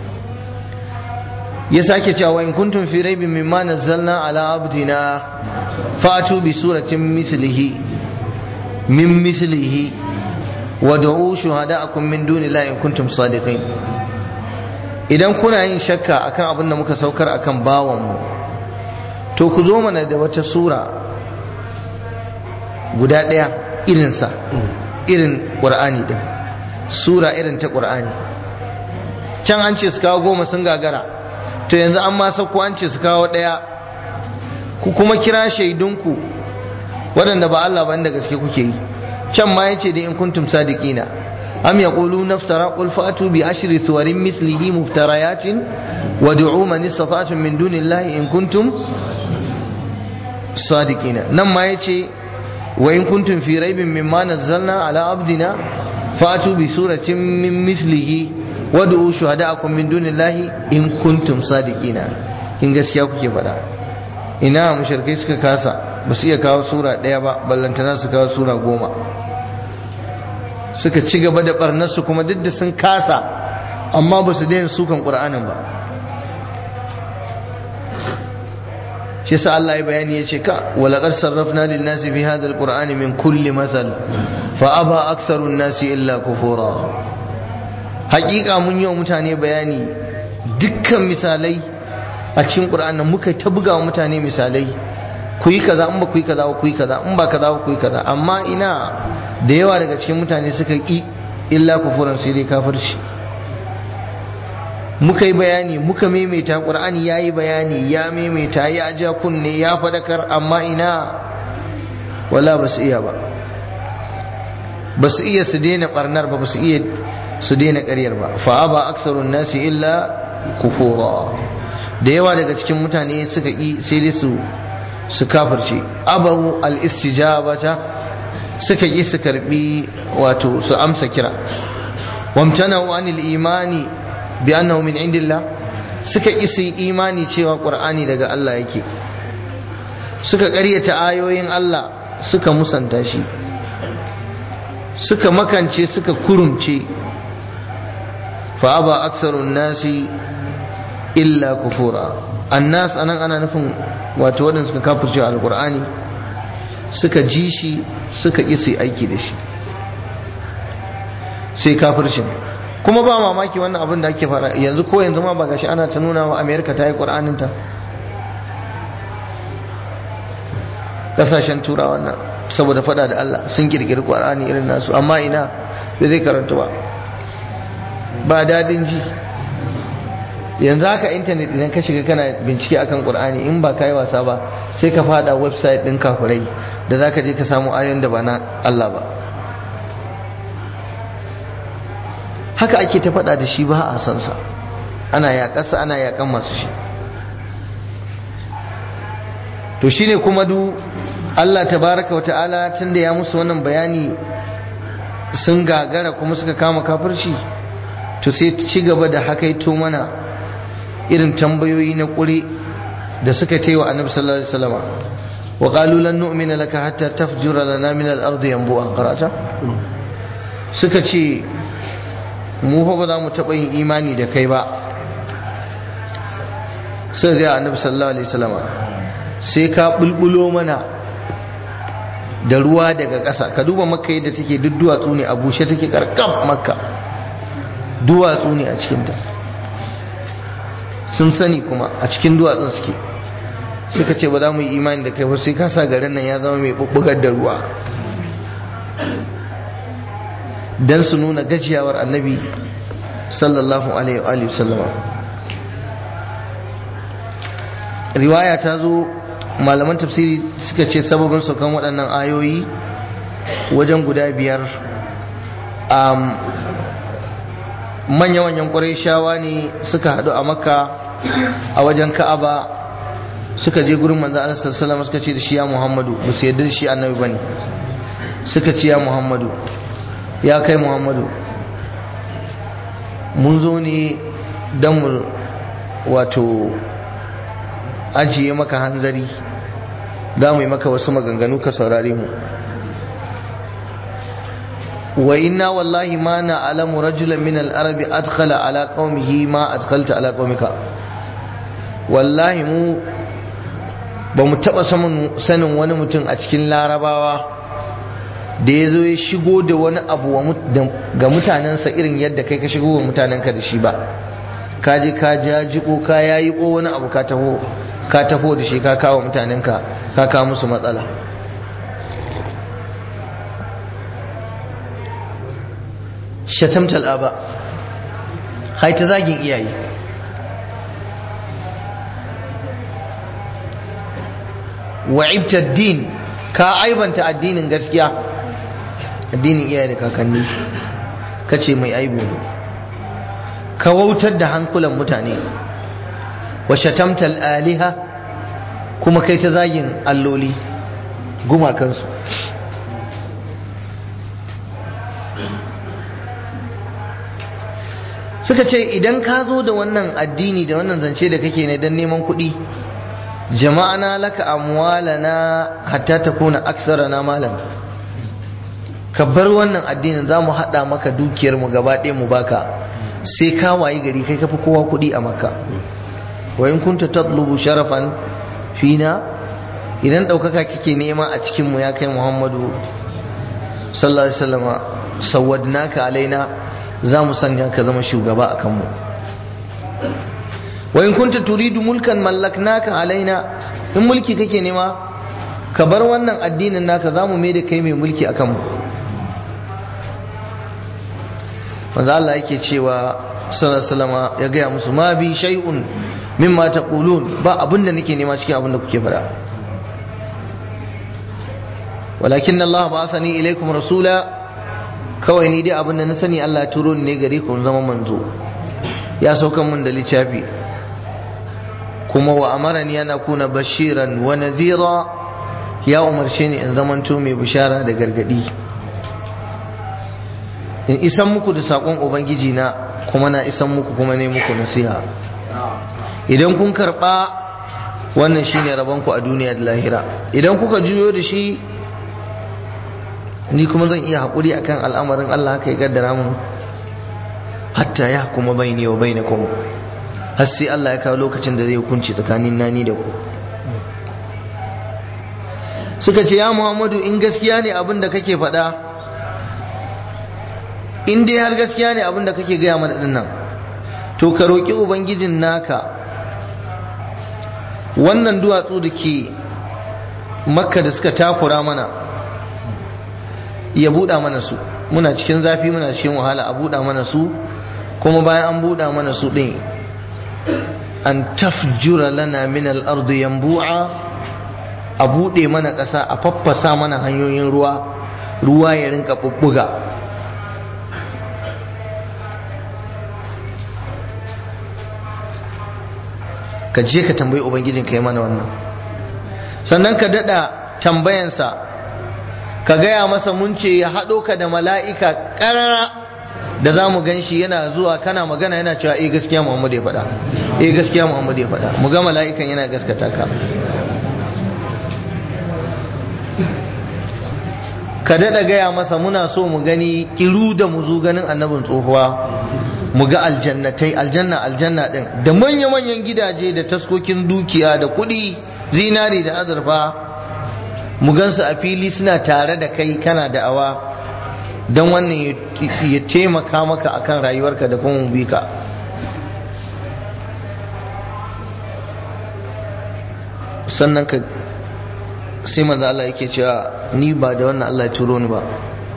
ya sake cewa in kuntum fi raibin mimma nazzalna ala abdina fatu bi suratin mislihi min mislihi wad'u shuhada'akum min dunillahi in kuntum sadiqin idan kuna yin shakka akan abin da muka saukar akan bawan mu to ku zo mana da wata sura guda daya irinsa irin qur'ani din sura irin ta qur'ani can an ce su kawo goma sun gagara to yanzu an ma sauko an ce su kawo ɗaya ku kuma kira shaidunku waɗanda ba Allah ba inda gaske kuke yi can ma yace da in kuntum sadiqina am yaqulu naftara qul fa'tu bi ashri suwarin mislihi muftarayatin wad'u man istata'tum min dunillahi in kuntum sadiqina nan ma yace wa in kuntum fi raibin mimma nazzalna ala abdina fa'tu bi suratin min mislihi wad'u shuhada'akum min dunillahi in kuntum sadiqina in gaskiya kuke faɗa ina mushrikai suka kasa ba su iya kawo sura ɗaya ba ballantana su kawo sura goma suka ci gaba da barnarsu kuma duk da sun kasa amma ba su daina sukan ƙur'anin ba shi sa Allah ya bayani ya ce ka walaƙar sarrafna lin nasi fi hadha alqur'ani min kulli mathal fa aba aktharu nasi illa kufura hakika mun yi wa mutane bayani dukkan misalai a cikin ƙur'anin muka ta buga wa mutane misalai ku yi kaza in ba ku yi kaza ba ku yi kaza in ba kaza ba ku yi kaza amma ina da yawa daga cikin mutane suka ƙi illa kufuran sai dai kafirci muka yi bayani muka maimaita ƙur'ani ya yi bayani ya maimaita ya ja kunne ya fadakar amma ina wala ba su iya ba ba su iya su daina barnar ba ba su iya su daina ƙaryar ba fa ba aksarun nasi illa kufura da yawa daga cikin mutane suka ƙi sai dai su su kafirce abahu al-istijabata suka ƙi su karbi wato su amsa kira wamtana'u anil imani bi annahu min indillah suka ƙi su imani cewa qur'ani daga Allah yake suka ƙaryata ayoyin Allah suka musanta shi suka makance suka kurumce fa aba aksarun nasi illa kufura annas anan ana nufin wato waɗanda suka kafirce alkur'ani suka ji shi suka ƙi su aiki da shi sai kafircin kuma ba mamaki wannan abin da ake fara yanzu ko yanzu ma ba gashi ana ta nuna wa amerika ta yi ƙur'aninta ƙasashen turawa wannan saboda fada da allah sun ƙirƙiri ƙur'ani irin nasu amma ina bai zai karanta ba ba dadin ji yanzu haka intanet idan ka shiga kana bincike akan qur'ani in ba kai wasa ba sai ka fada website din kafurai da zaka je ka samu ayoyin da ba na Allah ba haka ake ta fada da shi ba a san sa ana yaƙasa ana yaƙan masu shi to shine kuma du Allah tabaraka wa ta'ala tunda ya musu wannan bayani sun gagara kuma suka kama kafirci to sai ci gaba da hakaito mana irin tambayoyi na ƙuri da suka ta yi wa annabi sallallahu alaihi wasallam wa qalu lan nu'mina laka hatta tafjura lana min al-ardi yanbu'a qarata suka ce mu fa ba za mu taɓa yin imani da kai ba sai ga annabi sallallahu alaihi wasallam sai ka bulbulo mana da ruwa daga ƙasa ka duba makka yadda take duk duwatsu ne a bushe take karkam makka duwatsu ne a cikinta sun sani kuma a cikin duwatsun suke suka ce ba za mu yi imani da kai ba sai ka sa garin nan ya zama mai bubbugar da ruwa dan su nuna gajiyawar annabi sallallahu alaihi wa sallama riwaya ta zo malaman tafsiri suka ce sababin saukan waɗannan ayoyi wajen guda biyar manya-manyan ƙwarai shawa ne suka haɗu a makka a wajen ka'aba suka je gurin manzo Allah sallallahu suka ce da shi ya Muhammadu ba su yarda da shi annabi bane suka ce ya Muhammadu ya kai Muhammadu mun zo ne dan mu wato ajiye maka hanzari za mu yi maka wasu maganganu ka saurare mu wa inna wallahi ma na alamu rajulan min al-arabi adkhala ala qaumihi ma adkhalta ala qaumika wallahi mu ba mu taɓa sanin wani mutum a cikin larabawa da ya zo ya shigo da wani abu ga mutanensa irin yadda kai ka shigo wa mutanenka da shi ba ka je ka jajiko ka yayi ko wani abu ka taho ka taho da shi ka kawo mutanenka ka kawo musu matsala shatamtal aba haita zagin iyaye wa'ibta din ka aibanta addinin gaskiya addinin iyaye da kakanni kace mai aibu ka wautar da hankulan mutane wa shatamtal aliha kuma kai ta zagin alloli gumakansu suka ce idan ka zo da wannan addini da wannan zance da kake ne don neman kuɗi jama'ana laka amwalana hatta takuna aksarana malan ka bar wannan addinin za mu haɗa maka dukiyar mu gaba ɗaya mu baka sai ka wayi gari kai kafi kowa kuɗi a makka wa in kunta tatlubu sharafan fina idan ɗaukaka kike nema a cikin mu ya kai muhammadu sallallahu alaihi wasallam sawadnaka alaina za mu sanya ka zama shugaba a kanmu wa in kunta turidu mulkan mallaknaka alaina in mulki kake nema ka bar wannan addinin naka za mu mai da kai mai mulki a kanmu manzo Allah yake cewa sallallahu ya gaya musu ma bi shay'un mimma taqulun ba abinda nake nema cikin abinda kuke faɗa walakin Allah ba'athani ilaykum rasula kawai ni dai abinda na sani Allah ya turo ni ne gare ku zama manzo ya saukan mun da littafi kuma wa amarani ana kuna bashiran wa nadhira ya umarce ni in zamanto mai bishara da gargadi in isan muku da sakon ubangiji na kuma na isan muku kuma ne muku nasiha idan kun karba wannan shine rabon ku a duniya da lahira idan kuka juyo da shi ni kuma zan iya haƙuri akan al'amarin Allah haka ya gaddara mun hatta ya kuma baini wa bainakum har sai Allah ya kawo lokacin da zai hukunci tsakanin nani da ku suka ce ya Muhammadu in gaskiya ne abin da kake faɗa in dai har gaskiya ne abin da kake gaya mana dinnan to ka roƙi ubangijin naka wannan duwatsu da ke makka da suka takura mana ya buɗa mana su muna cikin zafi muna cikin wahala a buɗa mana su kuma bayan an buɗa mana su ɗin an tafjura lana min al-ardi yanbu'a a buɗe mana ƙasa a faffasa mana hanyoyin ruwa ruwa ya rinka bubbuga ka je ka tambayi ubangijin ka yi mana wannan sannan ka daɗa tambayansa ka gaya masa mun ce ya haɗo ka da mala'ika ƙarara da za mu gan shi yana zuwa kana magana yana cewa eh gaskiya muhammadu ya faɗa eh gaskiya muhammadu ya faɗa mu ga mala'ikan yana gaskata ka ka daɗa gaya masa muna so mu gani kiru da mu zo ganin annabin tsohuwa mu ga aljannatai aljanna aljanna ɗin da manya-manyan gidaje da taskokin dukiya da kuɗi zinari da azurfa mu gansu a fili suna tare da kai kana da awa don wannan ya taimaka maka akan rayuwarka da kuma bi ka sannan ka sai manzo Allah yake cewa ni ba da wannan Allah ya turo ni ba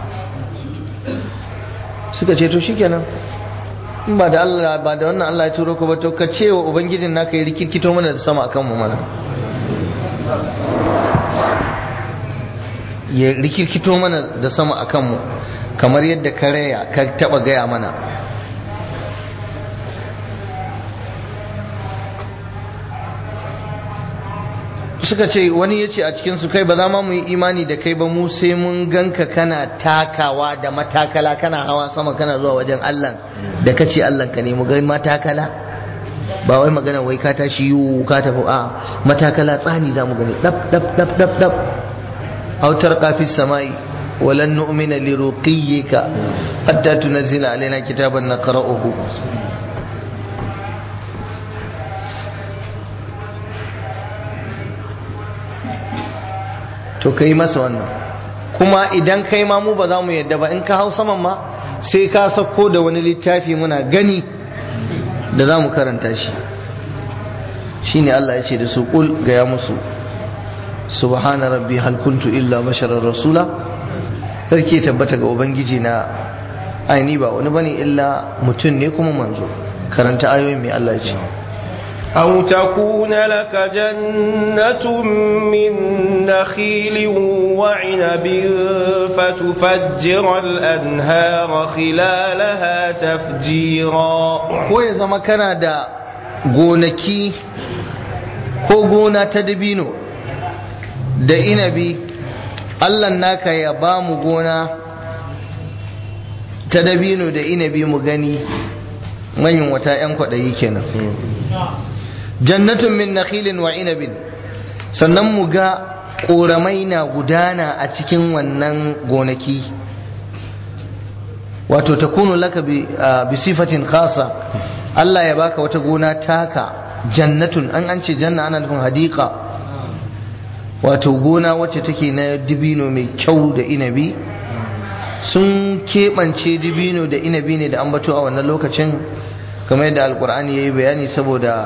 suka ce to shikenan in ba da Allah ba da wannan Allah ya turo ka ba to ka ce wa ubangijin naka ya rikirkito mana da sama akan mu mana ya rikirkito mana da sama akan mu kamar yadda ka raya ka taba gaya mana suka ce wani ya ce a cikinsu kai ba za ma mu yi imani da kai ba mu sai mun ganka kana takawa da matakala kana hawa sama kana zuwa wajen Allah da kace Allah ka ne mu ga matakala ba wai magana wai ka tashi yiwu ka tafi a matakala tsani za mu gani dab dab dab dab dab autar kafis samai walan nu'mina li ruqiyyika hatta tunzila alaina kitaban naqra'uhu to ka yi masa wannan kuma idan kai ma mu ba za mu yadda ba in ka hau saman ma sai ka sauko da wani littafi muna gani da za mu karanta shi shine Allah ya ce da su kul gaya musu subhana rabbi hal kuntu illa basharar rasula sarki tabbata ga ubangiji na aini ba wani bane illa mutum ne kuma manzo karanta ayoyin mai Allah ya ce أو تكون لك جنة من نخيل وعنب فتفجر الأنهار خلالها تفجيرا ko ya zama kana da gonaki ko gona ta dabino da inabi Allah naka ya ba mu gona ta dabino da inabi mu gani manyan wata 'yan kwaɗayi kenan jannatun min nakhilin wa inabin sannan mu ga ƙoramai na gudana a cikin wannan gonaki wato ta kunu laka bi sifatin khasa Allah ya baka wata gona taka jannatun an an ce janna ana nufin hadika wato gona wacce take na dibino mai kyau da inabi sun keɓance dibino da inabi ne da ambato a wannan lokacin kamar yadda alkur'ani ya yi bayani saboda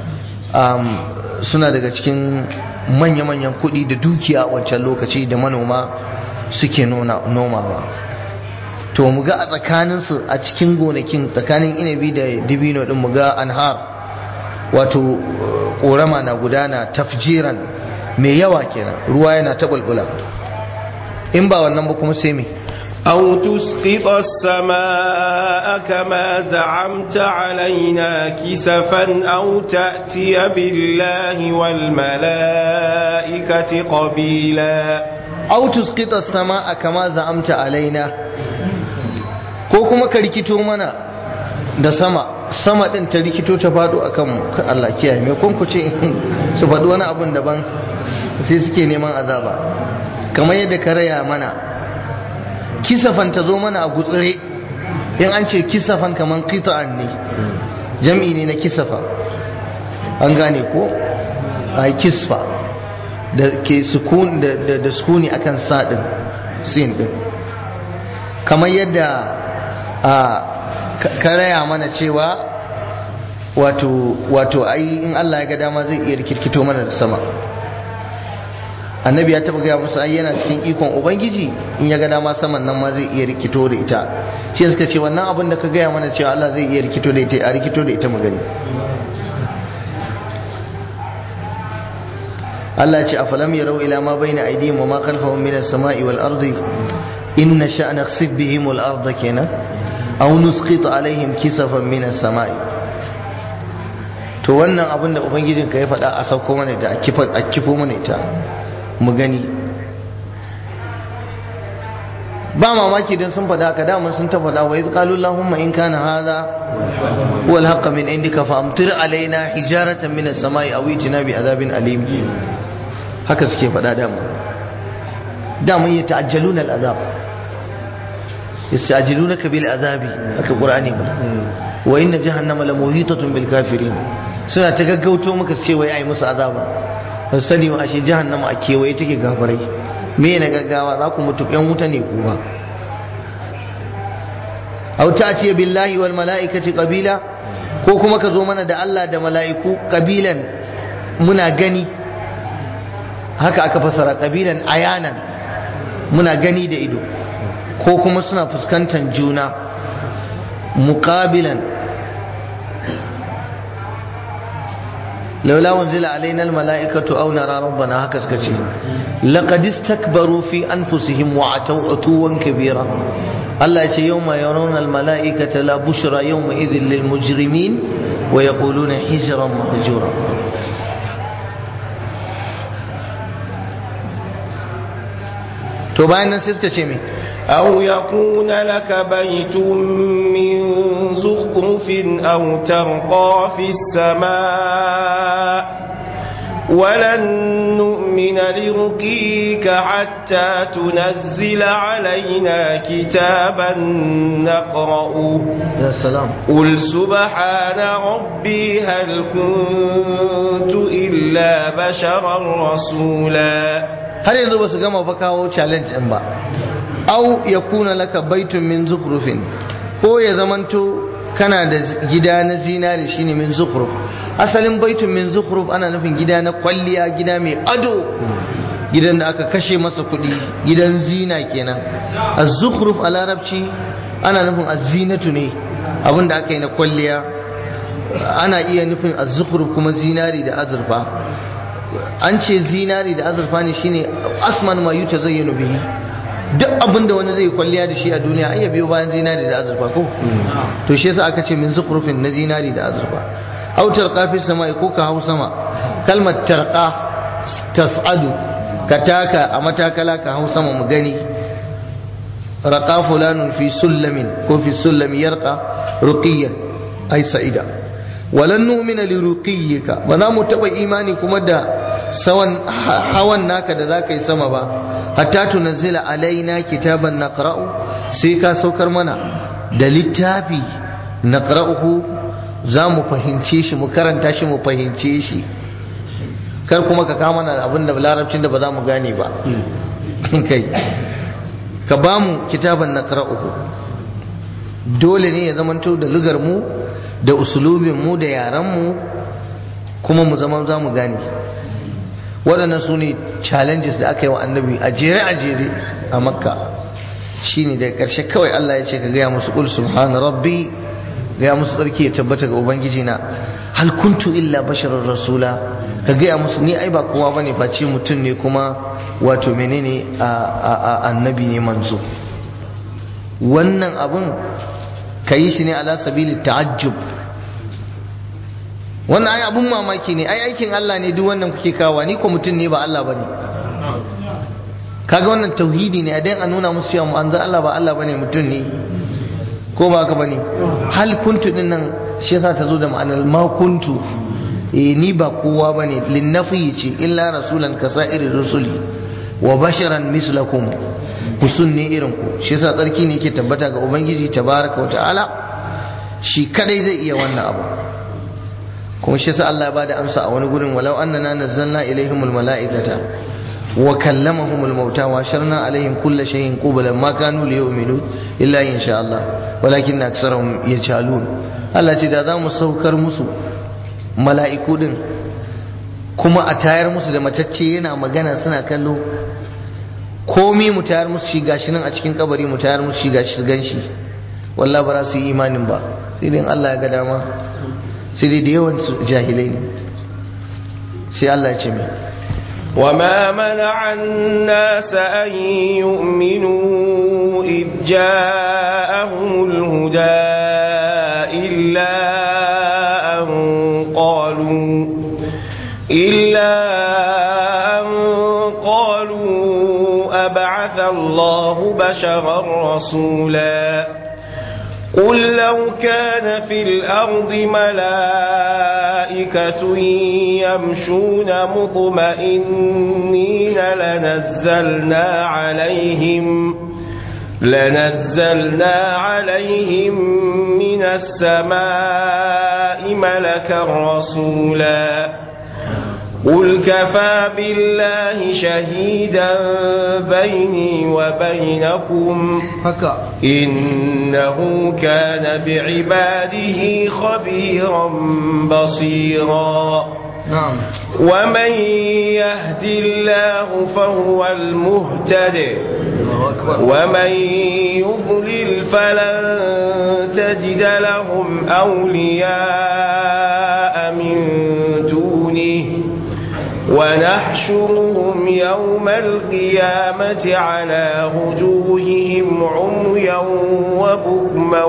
suna daga cikin manya-manyan kuɗi da dukiya a wancan lokaci da manoma suke nomawa to mu ga a tsakaninsu a cikin gonakin tsakanin inabi da dibino din mu ga anhar wato ƙorama na gudana tafjiran mai yawa kenan ruwa yana ta bulbula in ba wannan ba kuma sai me أو تسقط السماء كما زعمت علينا كسفا أو تأتي بالله والملائكة قبيلا أو تسقط السماء كما زعمت علينا ko kuma ka rikito mana da sama sama din ta rikito ta faɗo a kanmu Allah kiyaye me kun ku ce su faɗi wani abun daban sai suke neman azaba kamar yadda ka raya mana kisafan ta zo mana a gutsire in an ce kisafan kamar qita'an ne jam'i ne na kisafa an gane ko a kisfa da ke sukun da da sukuni akan sa din sin din kamar yadda a karaya mana cewa wato wato ai in Allah ya ga dama zai iya rikirkito mana da sama annabi ya taba gaya musu ai yana cikin ikon ubangiji in ya ga dama saman nan ma zai iya rikito da ita shi suka ce wannan abin da ka gaya mana cewa Allah zai iya rikito da ita a rikito da ita mu gani Allah ya ce afalam yarau ila ma baina aydihim wa ma khalfahum min as-sama'i wal ardi in nasha nakhsif bihim al arda kenan aw nusqit alaihim kisafan min as-sama'i to wannan abin da ubangijinka ya faɗa a sauko mana da a kifo mana ita mu gani ba mamaki don sun faɗa ka damar sun ta faɗa wa izqalu allahumma in kana hadha huwa alhaqqa min indika fa amtir alaina hijaratan min as-samai aw itina bi azabin alim haka suke faɗa dama dama ya ta'ajjaluna al-azab yasta'jilunaka bil azabi haka qur'ani faɗa wa inna jahannama lamuhitatun bil kafirin suna ta gaggauto maka su ce wai ai musu azaba ba sani wa ashe jahannama a kewaye take gafarai me na gaggawa za ku mutu yan wuta ne ku ba aw ta'ti billahi wal mala'ikati qabila ko kuma ka zo mana da Allah da mala'iku qabilan muna gani haka aka fasara qabilan ayanan muna gani da ido ko kuma suna fuskantar juna muqabilan لولا أنزل علينا الملائكة أو نرى ربنا هكذا كشي لقد استكبروا في أنفسهم وعتوا عتوا كبيرا الله يقول يوم يرون الملائكة لا بشرى يومئذ للمجرمين ويقولون حجرا مهجورا to bayan nan sai suka ce me أو يكون لك بيت من زخرف أو ترقى في السماء ولن نؤمن لرقيك حتى تنزل علينا كتابا نقرأه يا سلام قل سبحان ربي هل كنت إلا بشرا رسولا har yanzu ba su gama fa kawo challenge din ba au ya kuna laka baitun min zukhrufin ko ya zamanto kana da gida na zinari shine min zukhruf asalin baitun min zukhruf ana nufin gida na kwalliya gida mai ado gidan da aka kashe masa kuɗi gidan zina kenan az-zukhruf a larabci ana nufin az-zinatu ne abin da aka yi na kwalliya ana iya nufin az-zukhruf kuma zinari da azurfa an ce zinari da azurfa ne shine asman ma yuta zayyano bihi duk abin da wani zai kwalliya da shi a duniya ai ya biyo bayan zinari da azurfa ko to shi yasa aka ce min zukhrufin na zinari da azurfa aw tarqa fi samai ko ka hau sama kalmar tarqa tas'adu ka taka a matakala ka hau sama mu gani raqa fulanun fi sullamin ko fi sullami yarqa ruqiyan ai sa'ida walan nu'mina li ruqiyyika ba za mu taba imani kuma da sawan hawan naka da zaka yi sama ba hatta tunzila alaina kitaban naqra'u sai ka saukar mana da littafi naqra'uhu za mu fahimce shi mu karanta shi mu fahimce shi kar kuma ka kama mana abin da larabcin da ba za mu gane ba kai ka ba mu kitaban naqra'uhu dole ne ya zamanto da lugar mu da usulubin mu da yaran mu kuma mu zama za mu gane waɗannan su ne challenges da aka yi wa annabi a jere a jere a makka shine daga ƙarshe kawai Allah ya ce ka gaya musu ƙul subhana rabbi gaya musu tsarki ya tabbata ga ubangiji na hal kuntu illa basharar rasula ka gaya musu ni ai ba kowa bane face mutum ne kuma wato menene a annabi ne manzo wannan abun ka yi shi ne ala sabili ta'ajjub wannan ai abun mamaki ne ai aikin Allah ne duk wannan kuke kawo ni ko mutum ne ba Allah bane kaga wannan tauhidi ne a dan a nuna musu cewa manzo Allah ba Allah bane mutum ne ko ba haka bane hal kuntu din nan shi yasa ta zo da ma'anar ma kuntu eh ni ba kowa bane linnafi ce illa rasulan kasa'ir rusuli wa basharan mislakum kusun ne irin ku shi yasa tsarki ne yake tabbata ga ubangiji tabaraka wa ta'ala shi kadai zai iya wannan abu kuma shi yasa Allah ya bada amsa a wani gurin walau annana nazzalna ilaihimul mala'ikata wa kallamahumul mauta wa sharna alaihim kulla shay'in qublan ma kanu liyu'minu illa in sha Allah walakin aksarahum yajhalun Allah ce da za mu saukar musu mala'iku din kuma a tayar musu da matacce yana magana suna kallo komi mu tayar musu shi gashi nan a cikin kabari mu tayar musu shi gashi su ganshi wallahi ba za su yi imanin ba sai dai Allah ya ga dama sai dai da yawan su jahilai ne sai Allah ya ce mai وما منع الناس أن يؤمنوا إذ جاءهم الهدى إلا أن قالوا إلا أن قالوا أبعث الله بشرا رسولا قل لو كان في الأرض ملائكة يمشون مطمئنين لنزلنا عليهم لنزلنا عليهم من السماء ملكا رسولا قل كفى بالله شهيدا بيني وبينكم haka إنه كان بعباده خبيرا بصيرا na'am ومن يهد الله فهو المهتد Allahu akbar ومن يضلل فلن تجد لهم أولياء من دونه ونحشرهم يوم القيامة على وجوههم عميا وبكما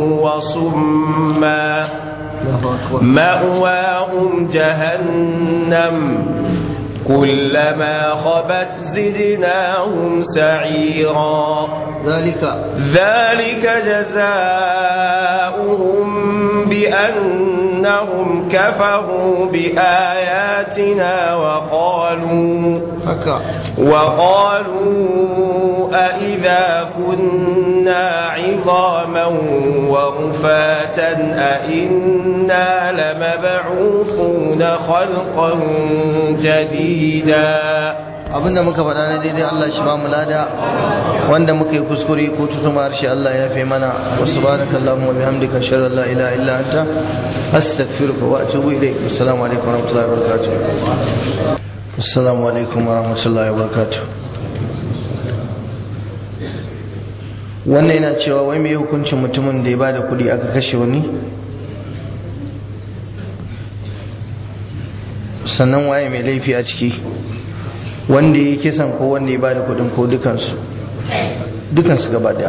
وصما Allahu akbar مأواهم جهنم كلما خبت زدناهم سعيرا zalika ذلك جزاؤهم بأنهم كفروا بآياتنا وقالوا haka وقالوا أإذا كنا عظاما ورفاتا أإنا لمبعوثون خلقا جديدا abinda muka faɗa na daidai Allah shi ba mu lada wanda muka yi kuskure ko tutuma harshe Allah ya fi mana wa subhanaka allahumma wa bihamdika ashhadu an la ilaha illa anta astaghfiruka wa atubu ilayk assalamu alaikum wa rahmatullahi wa barakatuh assalamu alaikum wa rahmatullahi wa barakatuh wannan yana cewa wai me hukuncin mutumin da ya bada kuɗi aka kashe wani sannan waye mai laifi a ciki wanda ya kisan ko wanda ya bada kudin ko dukansu dukansu gaba daya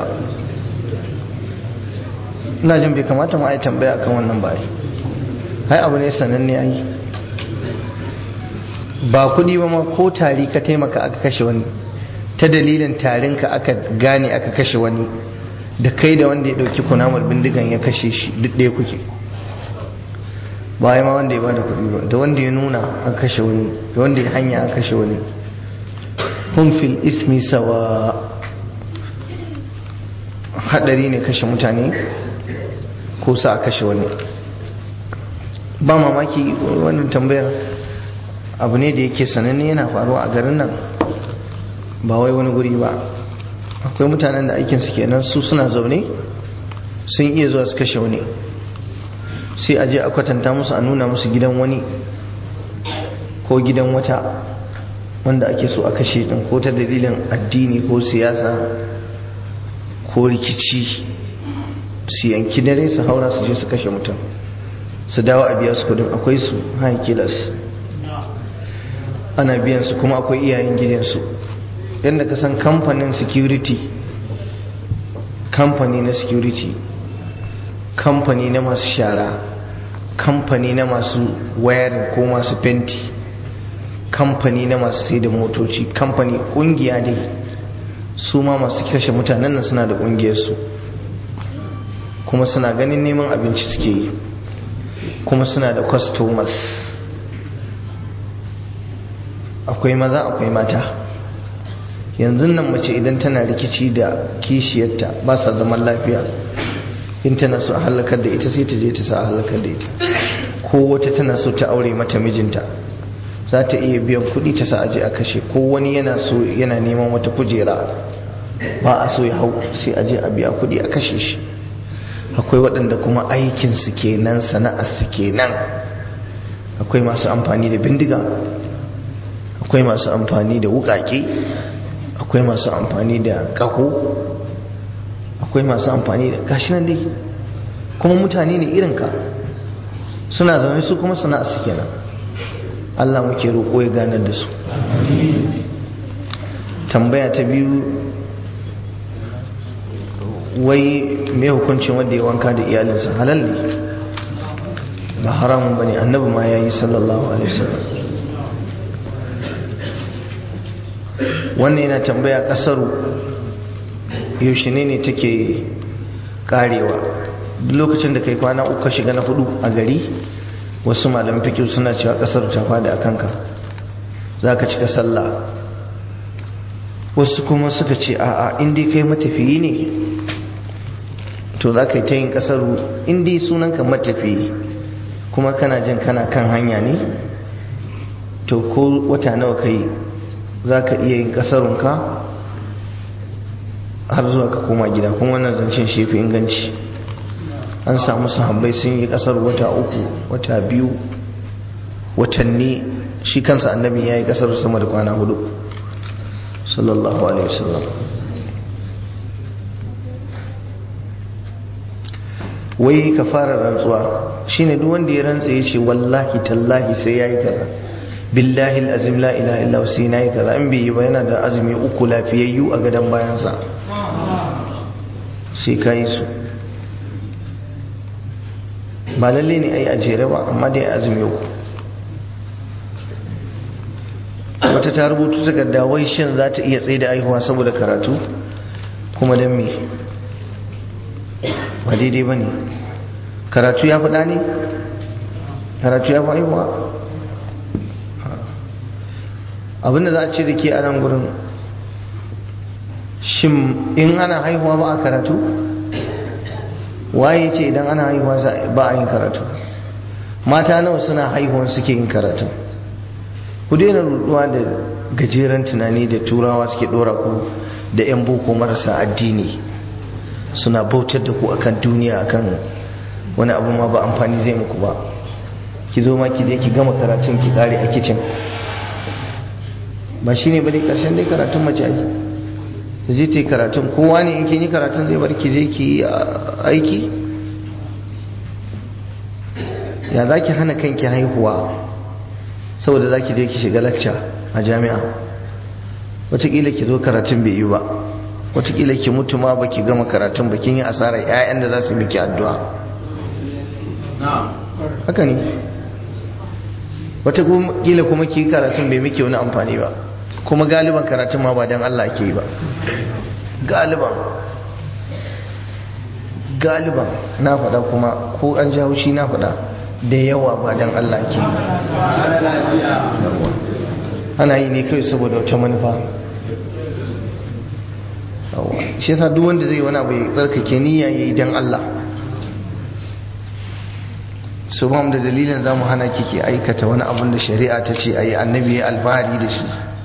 ina jin bai kamata ma a yi tambaya akan wannan ba hai abu ne sananne ai ba kudi ba ma ko tari ka taimaka aka kashe wani ta dalilin tarinka aka gane aka kashe wani da kai da wanda ya dauki kunamar bindigan ya kashe shi duk ɗaya kuke ba ya ma wanda ya bada kudi ba da wanda ya nuna aka kashe wani da wanda ya hanya aka kashe wani hum fil ismi sawa hadari ne kashe mutane ko sa a kashe wani ba mamaki wannan tambayar abu ne da yake sananne yana faruwa a garin nan ba wai wani guri ba akwai mutanen da aikinsu kenan su suna zaune sun iya zuwa su kashe wani sai a je a kwatanta musu a nuna musu gidan wani ko gidan wata wanda ake so a kashe din ko ta dalilin addini ko siyasa ko rikici su yanki dare su haura su je su kashe mutum su dawo a biya su kudin akwai su haikilas ana biyan su kuma akwai iyayen gidansu yadda ka san kamfanin security kamfani na security kamfani na masu shara kamfani na masu wayarin ko masu fenti kamfani na masu sai da motoci kamfani kungiya dai su ma masu kashe mutanen nan suna da kungiyarsu kuma suna ganin neman abinci suke yi kuma suna da customers akwai maza akwai mata yanzu nan mace idan tana rikici da kishiyarta ba sa zaman lafiya in tana so a halakar da ita sai ta je ta sa a halakar da ita ko wata tana so ta aure mata mijinta za ta iya biyan kuɗi ta sa aje a kashe ko wani yana so yana neman wata kujera ba a so ya hau sai aje a biya kuɗi a kashe shi akwai waɗanda kuma aikinsu kenan sana'arsu kenan akwai masu amfani da bindiga akwai masu amfani da wukake akwai masu amfani da kako akwai masu amfani da gashi nan dai kuma mutane ne irinka suna zaune su kuma suna su kenan Allah muke roƙo ya ganar da su tambaya ta biyu wai mai hukuncin wanda ya wanka da iyalinsa halal ne ba haramun bane annabi ma yayi sallallahu alaihi wasallam wannan yana tambaya kasaru yaushe ne ne take karewa duk lokacin da kai kwana uku ka shiga na hudu a gari wasu malamin fikir suna cewa kasar ta fada a kanka za ka cika sallah wasu kuma suka ce a'a inda kai matafiyi ne to za ka yi ta yin kasaru inda sunanka matafiyi kuma kana jin kana kan hanya ne to ko wata nawa kai za ka iya yin kasarunka har zuwa ka koma gida kuma wannan zancen shi fi inganci an samu sahabbai sun yi kasar wata uku wata biyu watanni shi kansa annabi ya yi kasar sama da kwana hudu sallallahu alaihi wasallam wai ka fara rantsuwa shine duk wanda ya rantsa ya ce wallahi tallahi sai ya yi kaza billahi al'azim la ilaha illa sai na yi kaza in bai yi ba yana da azumi uku lafiyayyu a gadon bayansa sai ka yi su ba lalle ne a yi a jere ba amma dai azumi uku wata ta rubutu takarda wai shin za ta iya tsaye da aihuwa saboda karatu kuma don me ba daidai ba ne karatu ya faɗa ne karatu ya fi aihuwa abinda za a ce da ke a nan gurin shin in ana haihuwa ba a karatu waye ce idan ana haihuwa ba a yin karatu mata nawa suna haihuwan suke yin karatu ku daina ruduwa da gajeren tunani da turawa suke dora ku da 'yan boko marasa addini suna bautar da ku akan duniya akan wani abu ma ba amfani zai muku ba ki zo ma ki je ki gama karatun ki kare a kicin ba shine bane karshen dai karatun mace ai ta je ta yi karatun kowa ne in kin yi karatun zai bar ki je ki yi aiki ya za ki hana kanki haihuwa saboda za ki je ki shiga lacca a jami'a watakila ki zo karatun bai yi ba watakila ki mutu ma baki gama karatun ba kin yi asarar 'ya'yan da za su miki addu'a haka ne watakila kuma ki karatun bai miki wani amfani ba kuma galiban karatun ma ba don Allah ke yi ba galiban galiban na faɗa kuma ko an jawo shi na faɗa da yawa ba don Allah ke yi ana yi ne kai saboda wata manufa shi yasa duk wanda zai wani abu ya tsarkake niyya yayi don Allah su ba mu da dalilin za mu hana kike aikata wani abun da shari'a ta ce a yi annabi ya alfahari da shi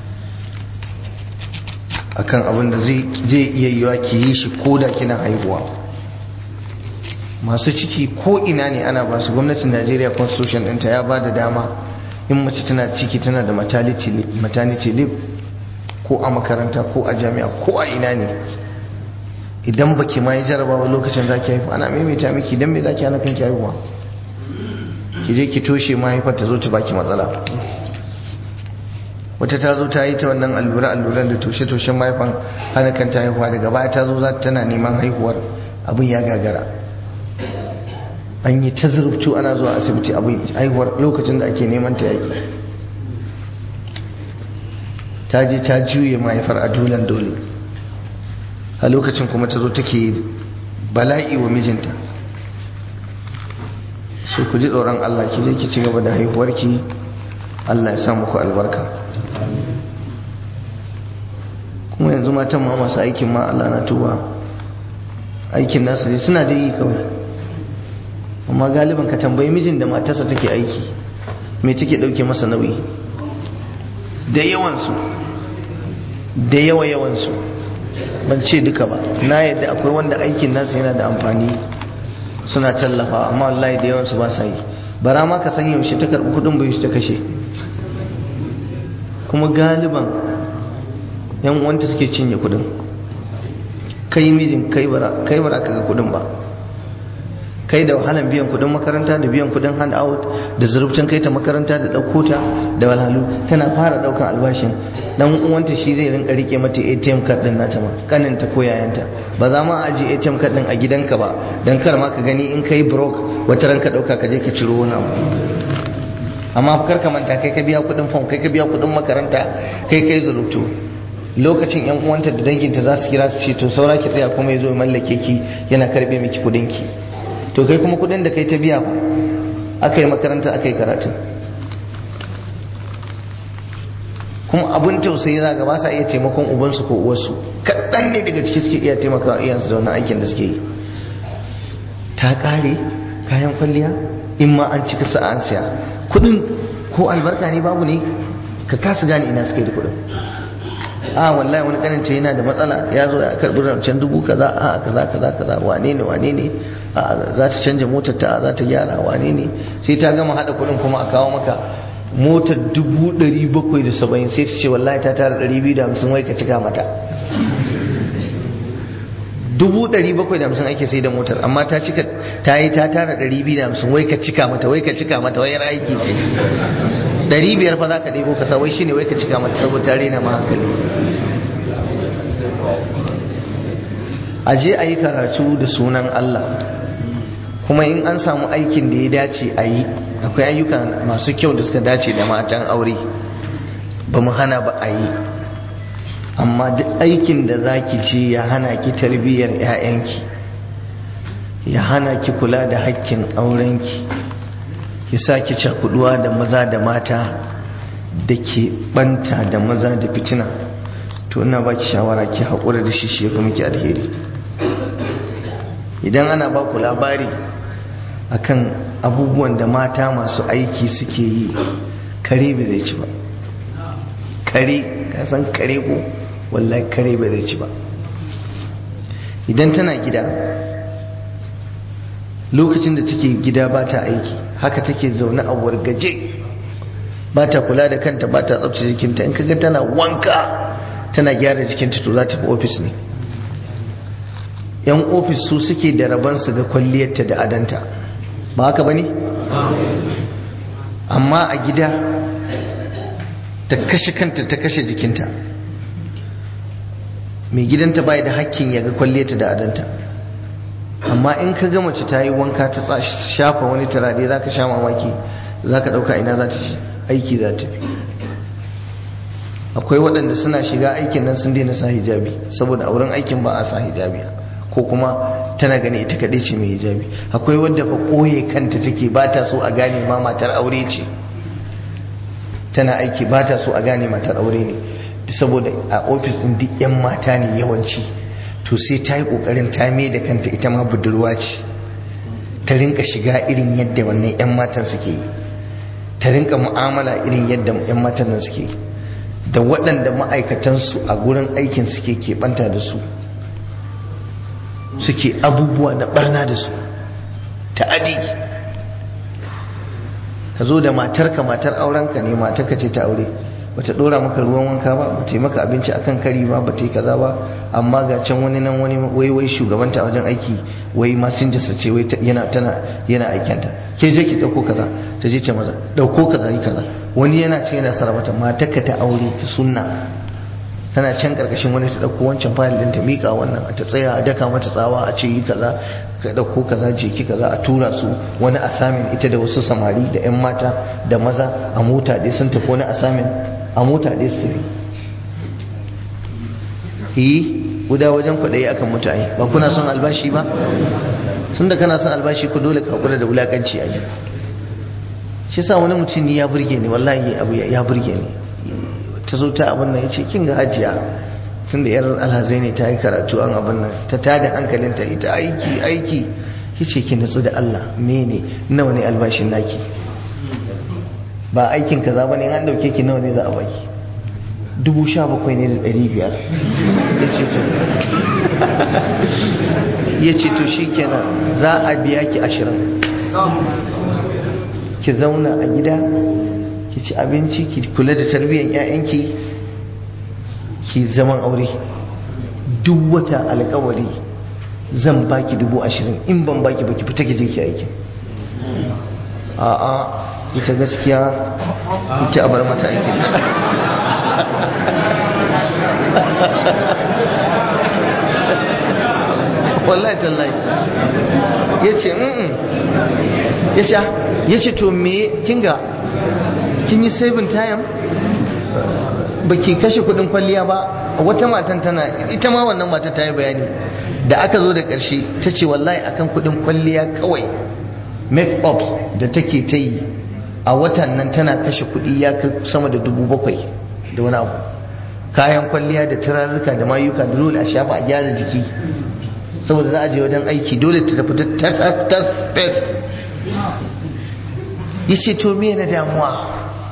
akan abin da zai iya yiwa ki yi shi ko da kina haihuwa masu ciki ko ina ne ana ba su gwamnatin najeriya constitution ɗinta ya ba da dama in mace tana ciki tana da maternity leave ko a makaranta ko a jami'a ko a ina ne idan baki ma yi jarabawa lokacin za ki haifu ana maimaita miki idan me za ki hana kanki haihuwa ki je ki toshe mahaifar ta zo ta baki matsala wata ta zo ta yi ta wannan allura alluran da toshe toshen mahaifan hana kanta haihuwa daga baya ta zo za ta tana neman haihuwar abin ya gagara an yi ta zurftu ana zuwa asibiti abin haihuwar lokacin da ake neman ta yaki ta je ta juye mahaifar a dulan dole a lokacin kuma ta zo take bala'i wa mijinta so ku ji tsoron Allah ki je ki ci gaba da haihuwarki Allah ya sa muku albarka kuma yanzu matan ma masu aikin ma Allah na tuba aikin nasu ne suna da yi kawai amma galiban ka tambayi mijin da matarsa take aiki me take dauke masa nauyi da yawansu da yawa yawansu ban ce duka ba na yadda akwai wanda aikin nasu yana da amfani suna tallafa amma wallahi da yawansu ba sa yi bara ma ka san yaushe ta karɓi kuɗin bai ta kashe kuma galiban yan uwanta suke cinye kuɗin kai mijin kai bara kai bara ka ga kuɗin ba kai da wahalan biyan kudin makaranta da biyan kudin hand out da zurubcin kai ta makaranta da ɗauko ta da walhalu tana fara ɗaukan albashin dan uwanta shi zai rinka rike mata ATM card din nata ma kanin ta ko yayanta ba za ma aje ATM card din a gidanka ba dan kar ma ka gani in kai broke wata ranka dauka ka je ka ciro wani abu amma kar ka manta kai ka biya kudin form kai ka biya kudin makaranta kai kai zurubtu lokacin yan uwanta da danginta za su kira su ce to saura ki tsaya kuma ya zo mallake ki yana karbe miki kudin ki to kai kuma kudin da kai ta biya ba aka yi makaranta aka yi karatu kuma abin tausayi za ga ba sa iya taimakon ubansu ko uwarsu kaɗan ne daga ciki suke iya taimakawa iyansu da wannan aikin da suke yi ta ƙare kayan kwalliya in ma an cika sa'a an siya kudin ko albarka ne babu ne ka kasa gane ina suka yi da kudin a wallahi wani kaninta yana da matsala ya zo ya karbi rancen dubu kaza a kaza kaza kaza wane ne wane ne a za ta canja motar ta za ta gyara wane ne sai ta gama hada kudin kuma a kawo maka motar dubu ɗari bakwai da saba'in sai ta ce wallahi ta tara ɗari biyu da hamsin wai ka cika mata dubu ɗari bakwai da hamsin ake sai da motar amma ta cika ta yi ta tara ɗari biyu da hamsin wai ka cika mata wai ka cika mata wai aiki ce ɗari biyar fa za ka ɗebo kasa wai shine wai ka cika mata saboda ta rena ma hankali a je a yi karatu da sunan Allah kuma in an samu aikin da ya dace a yi akwai ayyuka masu kyau da suka dace da matan aure ba mu hana ba a yi amma duk aikin da za ki ce ya hana ki tarbiyyar 'ya'yanki ya hana ki kula da hakkin aurenki ki sa ki cakuduwa da maza da mata da ke banta da maza da fitina to ina ba ki shawara ki haƙura da shi shi ya miki alheri idan ana ba ku labari akan abubuwan da mata masu aiki suke yi kare bai zai ci ba kare kasan kare ko wallahi kare bai zai ci ba idan tana gida lokacin da take gida ba ta aiki haka take zaune a wargaje ba ta kula da kanta ba ta tsabtace jikinta in kaga tana wanka tana gyara jikinta to za ta fi ofis ne yan ofis su suke da rabansu ga kwalliyarta da adanta ba haka ba ne? amma a gida ta kashe kanta ta kashe jikinta mai gidanta bai da hakkin ya ga kwalliyarta da adanta amma in ka ga mace ta yi wanka ta shafa wani turare za ka sha mamaki za ka ɗauka ina za ta ci aiki za ta fi akwai waɗanda suna shiga aikin nan sun daina sa hijabi saboda a wurin aikin ba a sa hijabi ko kuma tana gani ita kaɗai ce mai hijabi akwai wadda fa ɓoye kanta take ba ta so a gane ma matar aure ce tana aiki ba ta so a gane matar aure ne saboda a ofis ɗin duk 'yan mata ne yawanci to sai ta yi ƙoƙarin ta mai da kanta ita ma budurwa ce ta rinka shiga irin yadda wannan 'yan matan suke yi ta rinka mu'amala irin yadda 'yan matan nan suke yi da waɗanda ma'aikatansu a gurin aikin suke keɓanta da su suke abubuwa na barna da su ta'adi ka zo da matarka matar aurenka ne matarka ce ta aure bata dora maka ruwan wanka ba bata yi maka abinci akan kari ba bata yi kaza ba amma ga can wani nan wani wai wai shugabanta a wajen aiki wai masinja sa ce wai yana tana yana aikenta ke je ki dauko kaza ta je ce maza dauko kaza yi kaza wani yana ce yana sarrafa matarka ta aure ta sunna tana can karkashin wani ta dauko wancan fayil din ta mika wannan ta tsaya a daka mata tsawa a ce yi kaza ka dauko kaza je ki kaza a tura su wani asamin ita da wasu samari da yan mata da maza a mota dai sun tafi wani asamin a mota dai su tafi yi guda wajen kwaɗayi akan mutane ba kuna son albashi ba tun da kana son albashi ku dole ka kula da wulakanci a yi shi sa wani mutum ni ya burge ni wallahi abu ya burge ni ta zo ta abin nan ya ce kin ga hajiya tun da yar alhazai ne ta yi karatu an abin nan ta tada hankalinta ita aiki aiki ya ce ki natsu da Allah mene nawa ne albashin naki ba aikin kaza ba ne an dauke ki nawa ne za a baki dubu sha bakwai ne da ɗari biyar ya ce to ya ce to shi kenan za a biya ki ashirin ki zauna a gida ki ci abinci ki kula da tarbiyyar 'ya'yanki ki zaman aure duk wata alkawari zan baki dubu ashirin in ban baki baki fita ki je ki aiki a'a ita gaskiya ita a bar mata aikin wallahi tallahi ya ce ya ce ya ce to me kinga kin yi saving time ba ki kashe kudin kwalliya ba wata matan tana ita ma wannan mata ta yi bayani da aka zo da ƙarshe ta ce wallahi akan kudin kwalliya kawai make up da take ta yi a watan nan tana kashe kudi ya kai sama da dubu bakwai da wani abu kayan kwalliya da turarruka da mayuka da dole a shafa a gyara jiki saboda za a je wajen aiki dole ta tafi ta tas tas fes ya ce to me na damuwa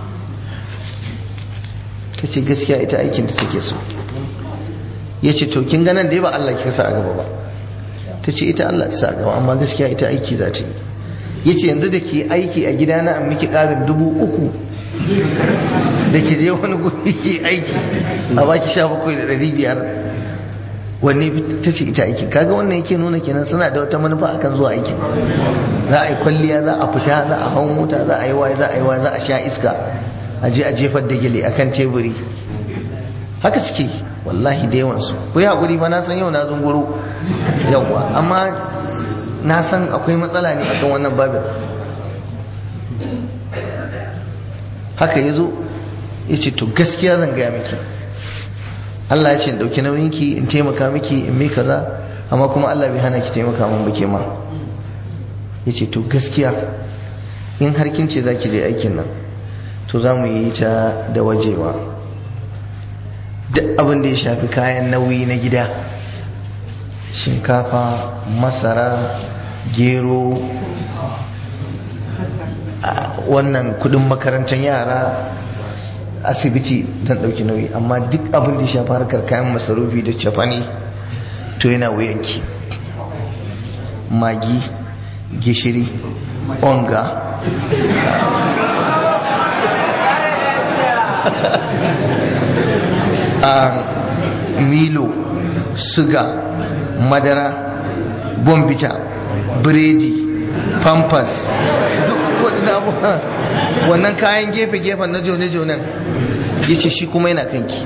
ta ce gaskiya ita aikin da take so ya ce to kin ganan da ya ba Allah ki sa a gaba ba ta ce ita Allah ta sa a gaba amma gaskiya ita aiki za ta yi ya ce yanzu da ke aiki a gidana an miki ƙarin dubu uku da ke je wani guri ke aiki a baki sha bakwai da ɗari biyar wanne ta ce ita aiki kaga wannan yake nuna kenan suna da wata manufa akan zuwa aikin za a yi kwalliya za a fita za a hau mota za a yi waye za a yi waye za a sha iska a je a jefar da gele akan teburi haka suke wallahi da yawansu ku yi haƙuri ba na san yau na zunguru yawwa amma na san akwai matsala ne akan wannan babin haka ya zo ya ce to gaskiya zan gaya miki Allah ya ce in ɗauki nauyinki in taimaka miki in mai kaza amma kuma Allah bai hana ki taimaka min ba ke ma ya ce to gaskiya in har kin ce za ki je aikin nan to za mu yi ta da wajewa duk abin da ya shafi kayan nauyi na gida shinkafa masara gero wannan kudin makarantar yara asibiti zan dauki nauyi amma duk abin da ya shafi harkar kayan masarufi da cefane to yana wuyanki magi gishiri onga milo suga madara bombita biredi pampers duk waɗanda abubuwa wannan kayan gefe-gefen na jone-jonen ya ce shi kuma yana kanki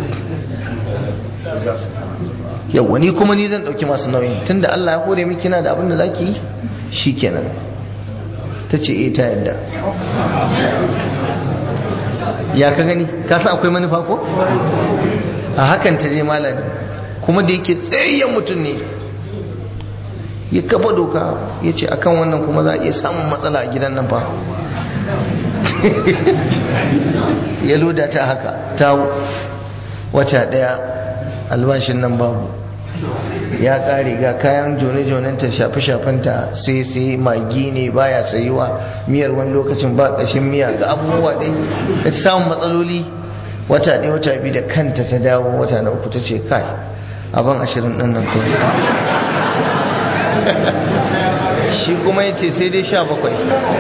yau wani kuma ni zan ɗauki masu nauyin tunda Allah ya kore miki na da abin da za ki yi shi kenan ta ce e ta yadda ya ka gani ka san akwai manufa ko a hakan ta je malam kuma da yake tsayayyen mutum ne ya kafa doka ya ce akan wannan kuma za a iya samun matsala a gidan nan fa ya loda ta haka ta wata daya albashin nan babu ya kare ga kayan jone-jonenta shafe-shafenta sai sai magi ne baya sayuwa miyar wani lokacin ba ƙashin miya ga abubuwa ɗai ta samun matsaloli wata ɗaya wata biyu da kanta ta dawo wata na uku ta ce kai abin ashirin ɗin nan kawai shi kuma ya ce sai dai sha bakwai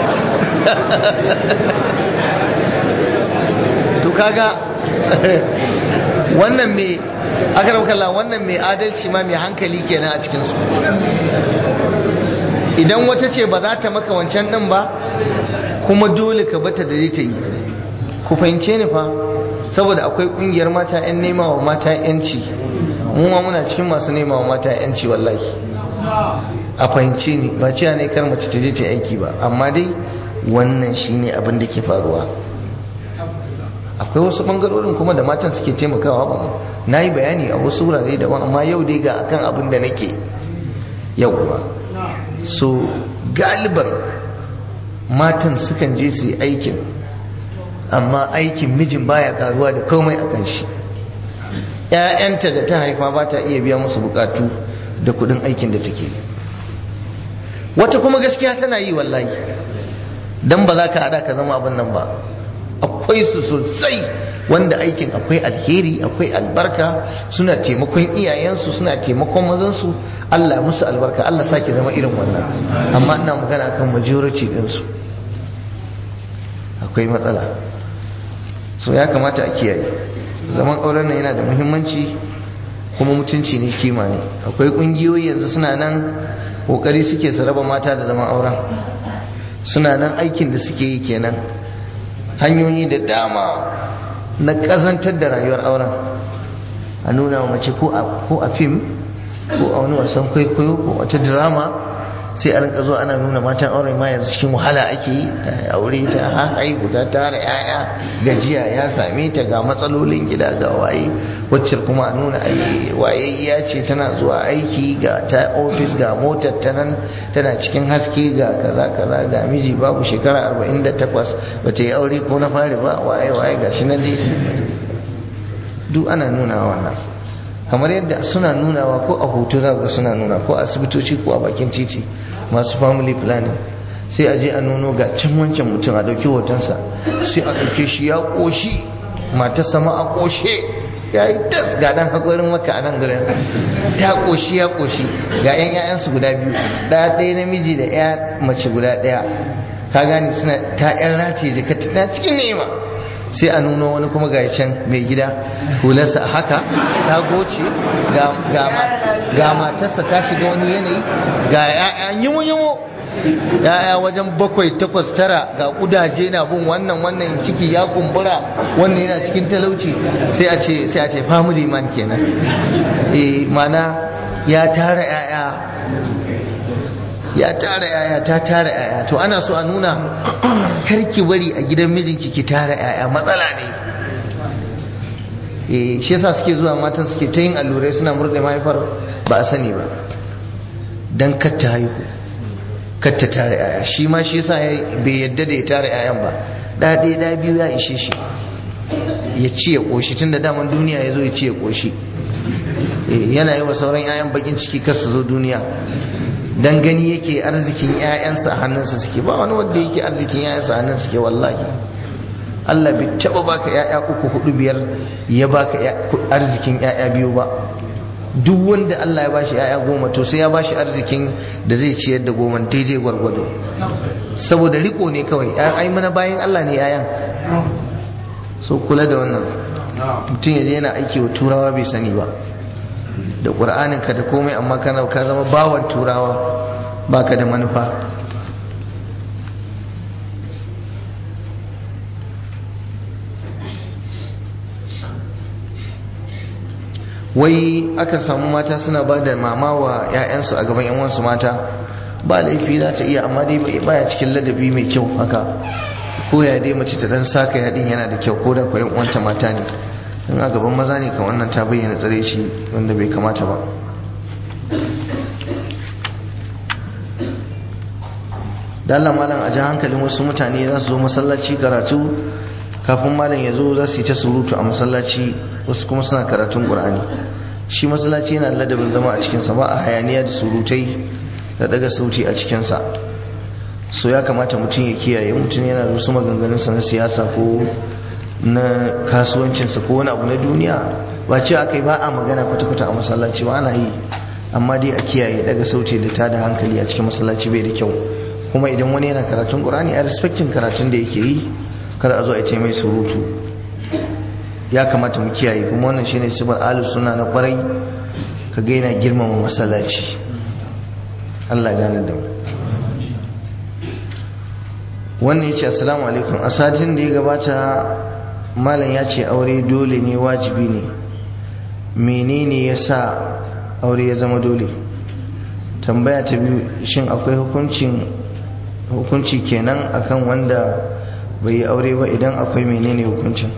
to kaga wannan mai aka kalla wannan mai adalci ma mai hankali kenan a cikinsu idan wata ce ba za ta maka wancan ɗin ba kuma dole ka bata da ta yi ku fahimce ni fa saboda akwai ƙungiyar mata 'yan nema wa mata 'yanci mu ma muna cikin masu nema wa mata 'yanci wallahi a fahimce ni ba cewa ne kar mace ta je ta aiki ba amma dai wannan shine abin da ke faruwa akwai wasu bangarorin kuma da matan suke taimakawa ba na yi bayani a wasu wurare daban amma yau dai ga akan abin da nake yauwa so galiban matan sukan je su yi aikin amma aikin mijin baya karuwa da komai a kan shi ‘ya'yanta da ta haifa ba ta iya biya musu bukatu da kudin aikin da take wata kuma gaskiya tana yi wallahi don ba za ka hada ka zama abin nan ba akwai su sosai wanda aikin akwai alheri akwai albarka suna taimakon iyayensu suna taimakon mazansu Allah musu albarka Allah sake zama irin wannan amma ina magana kan majority ɗinsu akwai matsala so ya kamata a kiyaye zaman auren nan yana da muhimmanci kuma mutunci ne kima ne akwai kungiyoyi yanzu suna nan kokari suke su raba mata da zaman auren suna nan aikin da suke yi kenan hanyoyi da dama na kazantar da rayuwar auren a nuna wa mace ko a fim ko a wani wasan kwaikwayo ko wata drama sai a rinka zuwa ana nuna matan aure ma yanzu cikin wahala ake yi aure ta haihu ta tara yaya gajiya ya same ta ga matsalolin gida ga waye wacce kuma a nuna wayayya ce tana zuwa aiki ga ta ofis ga motar ta nan tana cikin haske ga kaza kaza ga miji babu shekara 48 bata yi aure ko na fari ba waye waye ga shi nan dai duk ana nuna wannan kamar yadda suna nunawa ko a hoto za ga suna nuna ko a asibitoci ko a bakin titi masu family planning sai a je a nuno ga can wancan mutum a ɗauki hotonsa sai a ɗauke shi ya ƙoshi mata sama a ƙoshe ya yi tas ga ɗan haƙorin maka a nan gurin ta ƙoshi ya ƙoshi ga 'yan 'ya'yansu guda biyu ɗaya ɗaya namiji da 'ya mace guda ɗaya ka gane suna ta 'yan rataye jika ta cikin ni'ima sai a nuno wani kuma ga can mai gida hularsa haka ta goce ga matarsa ta shiga wani yanayi ga ya'ya yimu-yimu ya'ya wajen bakwai takwas tara ga kudaje na bin wannan wannan ciki ya kumbura wannan yana cikin talauci sai a ce sai a ce family man kenan eh mana ya tara ya'ya ya tara yaya ta tara yaya to ana so a nuna karki bari a gidan mijinki ki tara yaya matsala ne eh shi yasa suke zuwa matan suke ta yin allurai suna murɗe mahaifar ba a sani ba dan katta haihu katta tara yaya shi ma shi yasa bai yadda da ya tara yayan ba da ɗaya da biyu ya ishe shi ya ci ya ƙoshi tun da daman duniya ya zo ya ci ya ƙoshi yana yi wa sauran yayan bakin ciki kar su zo duniya dan gani yake arzikin ƴaƴansa a hannunsa suke ba wani wanda yake arzikin ƴaƴansa a hannunsa suke wallahi Allah bai taba baka ƴaƴa uku hudu biyar ya baka arzikin ƴaƴa biyu ba duk wanda Allah ya bashi ƴaƴa goma to sai ya bashi arzikin da zai ciyar da goma daidai gwargwado saboda riko ne kawai ai mana bayan Allah ne ƴaƴan so kula da wannan mutum ya je yana aiki wa turawa bai sani ba da ƙur'aninka da komai amma kana ka zama bawan turawa baka da manufa wai aka samu mata suna ba da mama wa 'ya'yansu a gaban 'yanwansu mata ba laifi za ta iya amma dai baya cikin ladabi mai kyau haka ko ya dai mace ta dan saka yadin yana da kyau ko da kwayan uwanta mata ne in a gaban maza ne kan wannan ta bayyana tsare shi wanda bai kamata ba da Allah malam a ji hankalin wasu mutane za su zo masallaci karatu kafin malam ya zo za su yi ta surutu a masallaci wasu kuma suna karatun ƙur'ani shi masallaci yana ladabin zama a cikinsa ba a hayaniya da surutai da daga sauti a cikinsa so ya kamata mutum ya kiyaye mutum yana da wasu maganganunsa na siyasa ko na kasuwancinsa ko wani abu na duniya ba ce aka yi ba a magana kwata-kwata a masallaci ba ana yi amma dai a kiyaye daga sauti da ta da hankali a cikin masallaci bai da kyau kuma idan wani yana karatun ƙur'ani a respectin karatun da yake yi kar a zo a ce mai surutu ya kamata mu kiyaye kuma wannan shine sifar ahlus sunna na kwarai ka ga yana girmama masallaci Allah gane da mu wannan yace assalamu alaikum a satin da ya gabata malam ya ce aure dole ne wajibi ne menene yasa aure ya zama dole tambaya ta biyu shin akwai hukuncin hukunci kenan akan wanda bai yi aure ba idan akwai menene hukuncin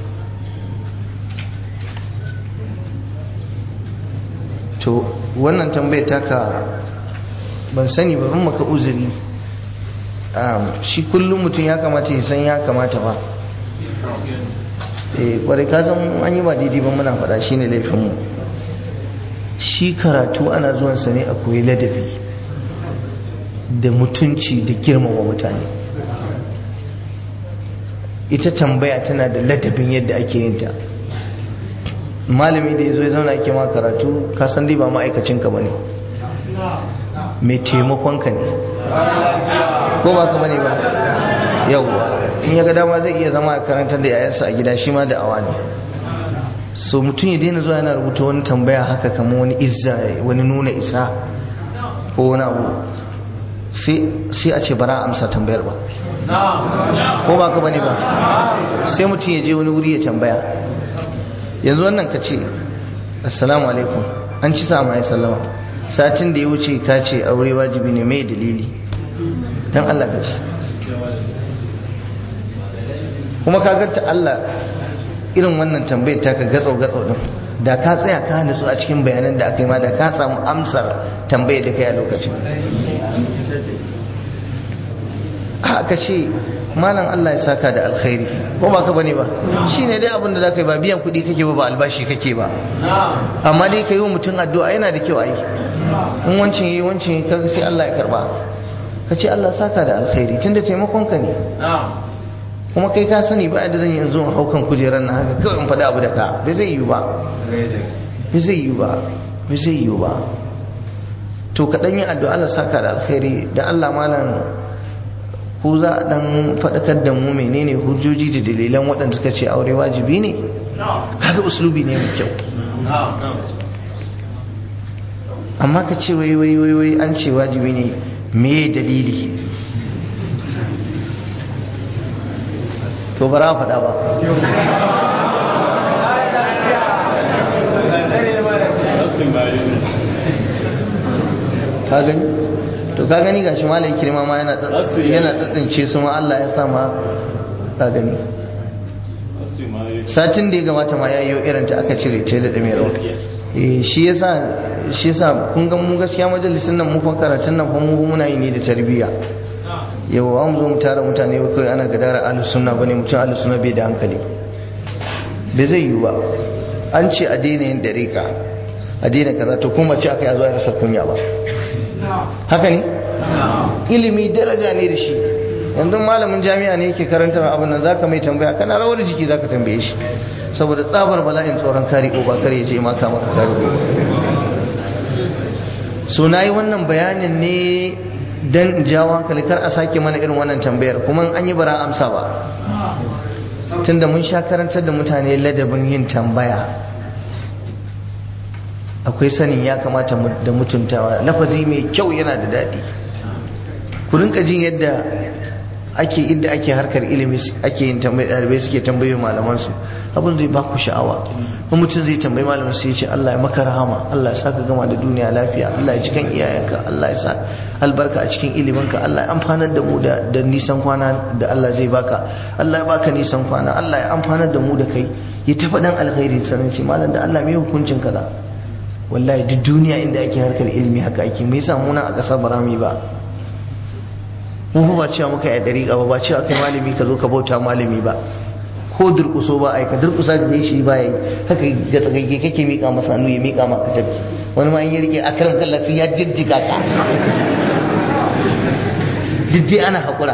to wannan tambayar taka ban sani ba ban maka uzuri shi kullum mutum ya kamata ya san ya kamata ba eh kwarai ka san an yi ba daidai ba muna faɗa shine laifinmu shi karatu ana zuwansa ne a koyi ladabi da mutunci da girmama mutane ita tambaya tana da ladabin yadda ake yin ta malami da ya zo ya zauna ake ma karatu ka san dai ba ma'aikacinka ba ne mai taimakonka ne ko ba ka bane ba yauwa in ya ga dama zai iya zama a karantar da yayansa a gida shi ma da awa ne so mutum ya daina zuwa yana rubuta wani tambaya haka kamar wani izza wani nuna isa ko wani abu sai a ce bara amsa tambayar ba ko ba ka bane ba sai mutum ya je wani wuri ya tambaya yanzu wannan ka ce assalamu alaikum an ci sama ya sallama satin da ya wuce ka ce aure wajibi ne mai dalili don Allah ka ce kuma ka gata Allah irin wannan tambayar ta ka gatsau gatsau din da ka tsaya ka nutsu a cikin bayanan da aka yi ma da ka samu amsar tambayar da kai a lokacin aka ce malam Allah ya saka da alkhairi ko ba ka bane ba shine dai abin da za ka yi ba biyan kuɗi kake ba ba albashi kake ba amma dai ka yi wa mutum addu'a yana da kyau a yi in wancin yi wancin ka sai Allah ya karba ka ce Allah saka da alkhairi tunda taimakon ka ne kuma kai ka sani ba da zan yi yanzu in haukan kujerar na haka kawai in faɗi abu da ka bai zai yi ba bai zai yi ba bai zai yi ba to ka ɗan yi addu'a Allah saka da alkhairi da Allah malam ku za a dan faɗakar da mu menene hujjoji da dalilan waɗanda suka ce aure wajibi ne kaga uslubi ne mai kyau amma ka ce wai wai wai wai an ce wajibi ne me dalili to bara faɗa ba ka gani to ka gani gashi malai kirma ma yana yana tsatsince su ma Allah ya sa ma ka gani satin da ya gabata ma yayi irin ta aka cire ta da damewa eh shi yasa shi yasa kun ga mu gaskiya majalisin nan mu fa karatun nan fa mu muna yi ne da tarbiyya yau an zo mu tara mutane ba kai ana gadara ahlus sunna bane mutum ahlus sunna bai da hankali bai zai yi ba an ce a daina yin dariƙa a daina kaza to kuma ce aka yazo ya rasa kunya ba haka ne ilimi daraja ne da shi yanzu malamin jami'a ne yake karantar abin nan zaka mai tambaya kana rawar jiki zaka tambaye shi saboda tsabar bala'in tsoron kari ko ba kare ya ce maka maka kari ko so nayi wannan bayanin ne dan jawo hankali kar a sake mana irin wannan tambayar kuma an yi bara amsa ba tunda mun sha karantar da mutane ladabin yin tambaya akwai sanin ya kamata da mutuntawa lafazi mai kyau yana da daɗi ku rinka jin yadda ake inda ake harkar ilimi ake yin tambayi ɗalibai suke tambayi malaman su abin zai baku sha'awa in mutum zai tambayi malamin sai ya ce Allah ya maka rahama Allah ya sa ka gama da duniya lafiya Allah ya cikin iyayenka Allah ya sa albarka a cikin iliminka Allah ya amfanar da mu da nisan kwana da Allah zai baka Allah ya baka nisan kwana Allah ya amfanar da mu da kai ya tafa dan alkhairi sanin ce malam da Allah mai hukuncin kaza wallahi duk duniya inda ake harkar ilimi haka ake me yasa muna a kasar barami ba mu ba cewa muka yi dariƙa ba ba cewa kai malami ka zo ka bauta malami ba ko durƙuso ba ai ka durƙusa da shi ba yi haka ga tsagage kake miƙa masa hannu ya miƙa maka tafi wani ma in ya rike akaram kallafi ya jijjiga ka duk dai ana haƙura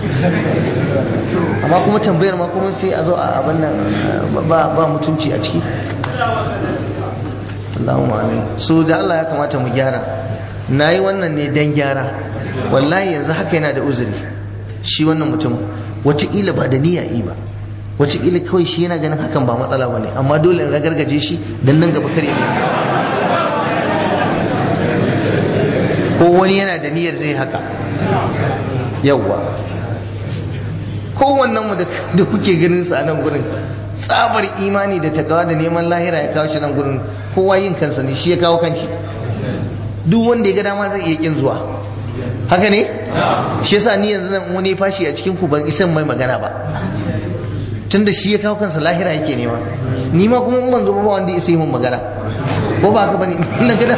amma kuma tambayar ma kuma sai a zo a abin nan ba mutunci a ciki Allahumma amin so da Allah ya kamata mu gyara na yi wannan ne don gyara wallahi yanzu haka yana da uzuri shi wannan mutum wataƙila ba da niyya yi ba wataƙila kawai shi yana ganin hakan ba matsala ba ne amma dole in ragargaje shi don nan gaba kare ne ko wani yana da niyyar zai haka yawwa kowannen mu da kuke ganin sa a nan gurin tsabar imani da takawa da neman lahira ya kawo shi nan gurin kowa yin kansa ne shi ya kawo kanshi duk wanda ya ga dama zai iya kin zuwa haka ne shi yasa ni yanzu nan wani fashi a cikin ku ban isan mai magana ba tunda shi ya kawo kansa lahira yake nema ni ma kuma in ban zo ba wanda ya sai mun magana ko ba haka bane na ga da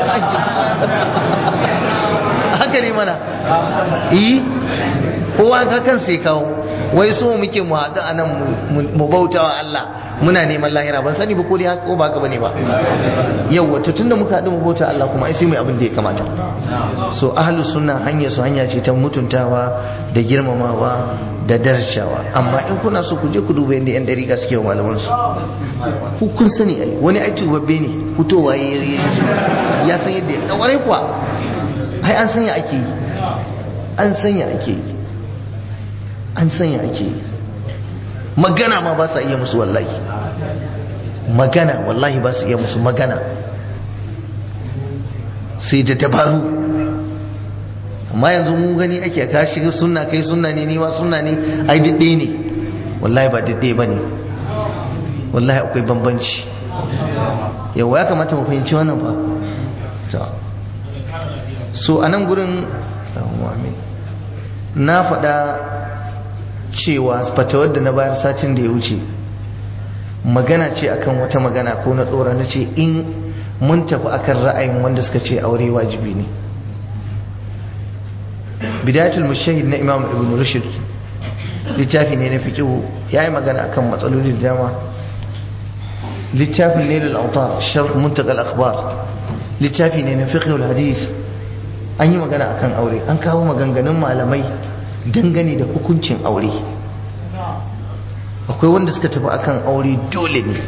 haka ne mana eh kowa ka kansa ya kawo wai so muke mu haɗu a nan mu bauta wa Allah muna neman lahira ban sani ba ko dai haka ko ba haka bane ba yau wato tunda muka haɗu mu bauta Allah kuma ai sai mu abin da ya kamata so ahlus sunna hanya su hanya ce ta mutuntawa da girmamawa da darajawa amma in kuna so ku je ku duba yadda yan dariƙa suke wa malaman su ku kun sani ai wani ai tubabbe ne fitowa ya san yadda ya kaware kuwa ai an sanya ake yi an sanya ake yi an sanya ake yi magana ma ba sa iya musu wallahi magana wallahi ba su iya musu magana sai da dabaru amma yanzu mun gani ake ka shiga sunna kai sunna ne niwa sunna ne ai didde ne wallahi ba didde ba ne wallahi akwai bambanci yawa ya kamata mu fahimci wannan fa so a nan gurin na faɗa cewa fatawar da na bayar satin da ya wuce magana ce akan wata magana ko na tsora na ce in mun tafi akan ra'ayin wanda suka ce aure wajibi ne bidayatul mushahid na imam ibn rushd littafi ne na fiqhu yayi magana akan matsaloli da dama littafin nailul autar sharh muntaqa al-akhbar littafi ne na fiqhu al-hadith an yi magana akan aure an kawo maganganun malamai dangane da hukuncin aure akwai wanda suka tafi akan aure dole ne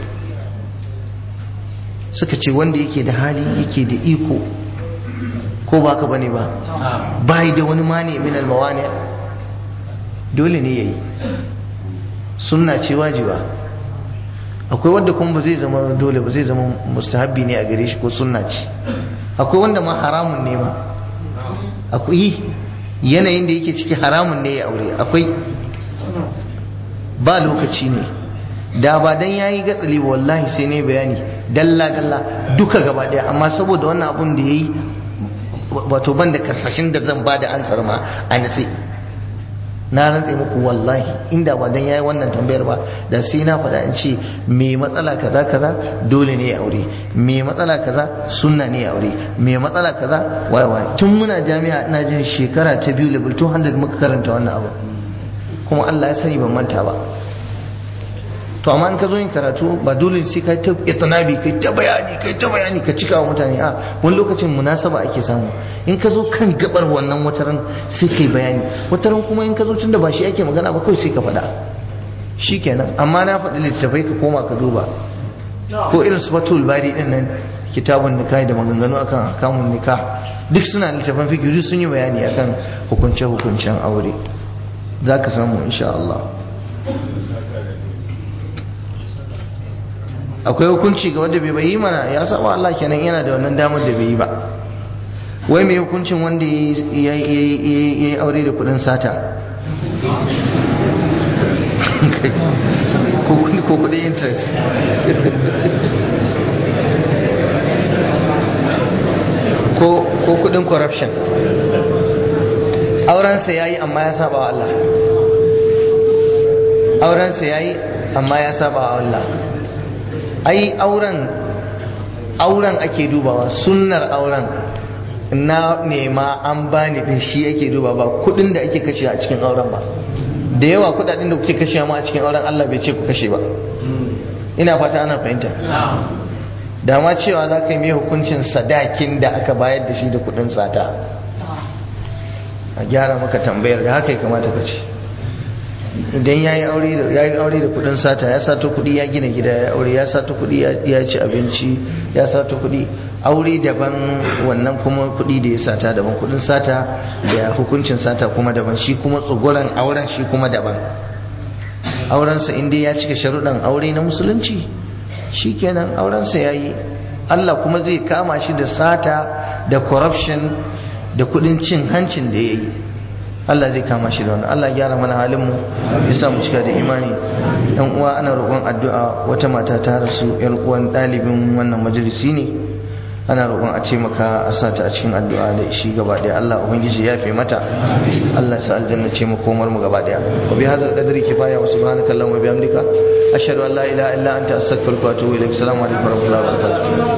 suka ce wanda yake da hali yake da iko ko ba ka bane ba bai da wani mani min almawani dole ne yayi sunna ce wajiba akwai wanda kuma ba zai zama dole ba zai zama mustahabbi ne a gare shi ko sunna ce akwai wanda ma haramun ne ma akwai yanayin da yake ciki haramun ne ya aure akwai ba lokaci ne da ba dan yayi gatsali wallahi sai ne bayani dalla dalla duka gaba daya amma saboda wannan abun da yayi wato ban da karsashin da zan ba da ansar ma a nasi na rantse muku wallahi inda ba dan yayi wannan tambayar ba da sai na faɗa in ce me matsala kaza kaza dole ne ya aure me matsala kaza sunna ne ya aure me matsala kaza wai wai tun muna jami'a ina jin shekara ta biyu level 200 muka karanta wannan abu kuma Allah ya sani ban manta ba to amma in ka zo yin karatu ba dole sai ka ta itinabi kai ta bayani kai ta bayani ka cika wa mutane a wani lokacin munasaba ake samu in ka zo kan gabar wannan wataran sai kai bayani wataran kuma in ka zo tunda ba shi ake magana ba kawai sai ka faɗa shikenan amma na faɗi littattafai ka koma ka duba ko irin su fatul bari din nan kitabun nikah da maganganu akan kamun nikah duk suna littattafan fikiri sun yi bayani akan hukunce hukuncen aure za ka samu insha Allah akwai hukunci ga wanda bai bayi mana ya saba Allah kenan yana da wannan damar da bai yi ba wai mai hukuncin wanda ya yi aure da kudin sata ko kudin interest ko kudin corruption aurensa ya yi amma ya saba wa Allah aurensa ya yi amma ya saba wa Allah ai auren auren ake dubawa sunnar auren na nema an bani din shi ake duba ba kudin da ake kashe a cikin auren ba da yawa kudaden da kuke kashe ma a cikin auren Allah bai ce ku kashe ba ina fata ana fahimta da ma cewa za ka yi mai hukuncin sadakin da aka bayar da shi da kudin sata a gyara maka tambayar da haka ya kamata ka ce idan ya yi aure da kudin sata ya sato kudi ya gina gida ya aure ya sato kudi ya ci abinci ya sato kudi aure daban wannan kuma kudi da ya sata daban kudin sata da hukuncin sata kuma daban shi kuma tsogoran auren shi kuma daban aurensa inda ya cika sharuɗan aure na musulunci shi kenan aurensa ya yi Allah kuma zai kama shi da sata da corruption da kudin cin hancin da ya yi Allah zai kama shi da wannan Allah gyara mana halin mu ya sa mu cika da imani dan uwa ana roƙon addu'a wata mata ta rasu yar uwan ɗalibin wannan majalisi ne ana roƙon a taimaka a sa ta a cikin addu'a da shi gaba ɗaya Allah ubangiji ya fi mata Allah ya sa aljanna ce mu komar mu gaba ɗaya wa bi hadzal qadri kifaya wa subhanaka allahumma wa bihamdika ashhadu an la ilaha illa anta astaghfiruka wa atubu ilaik assalamu alaikum wa rahmatullahi wa barakatuh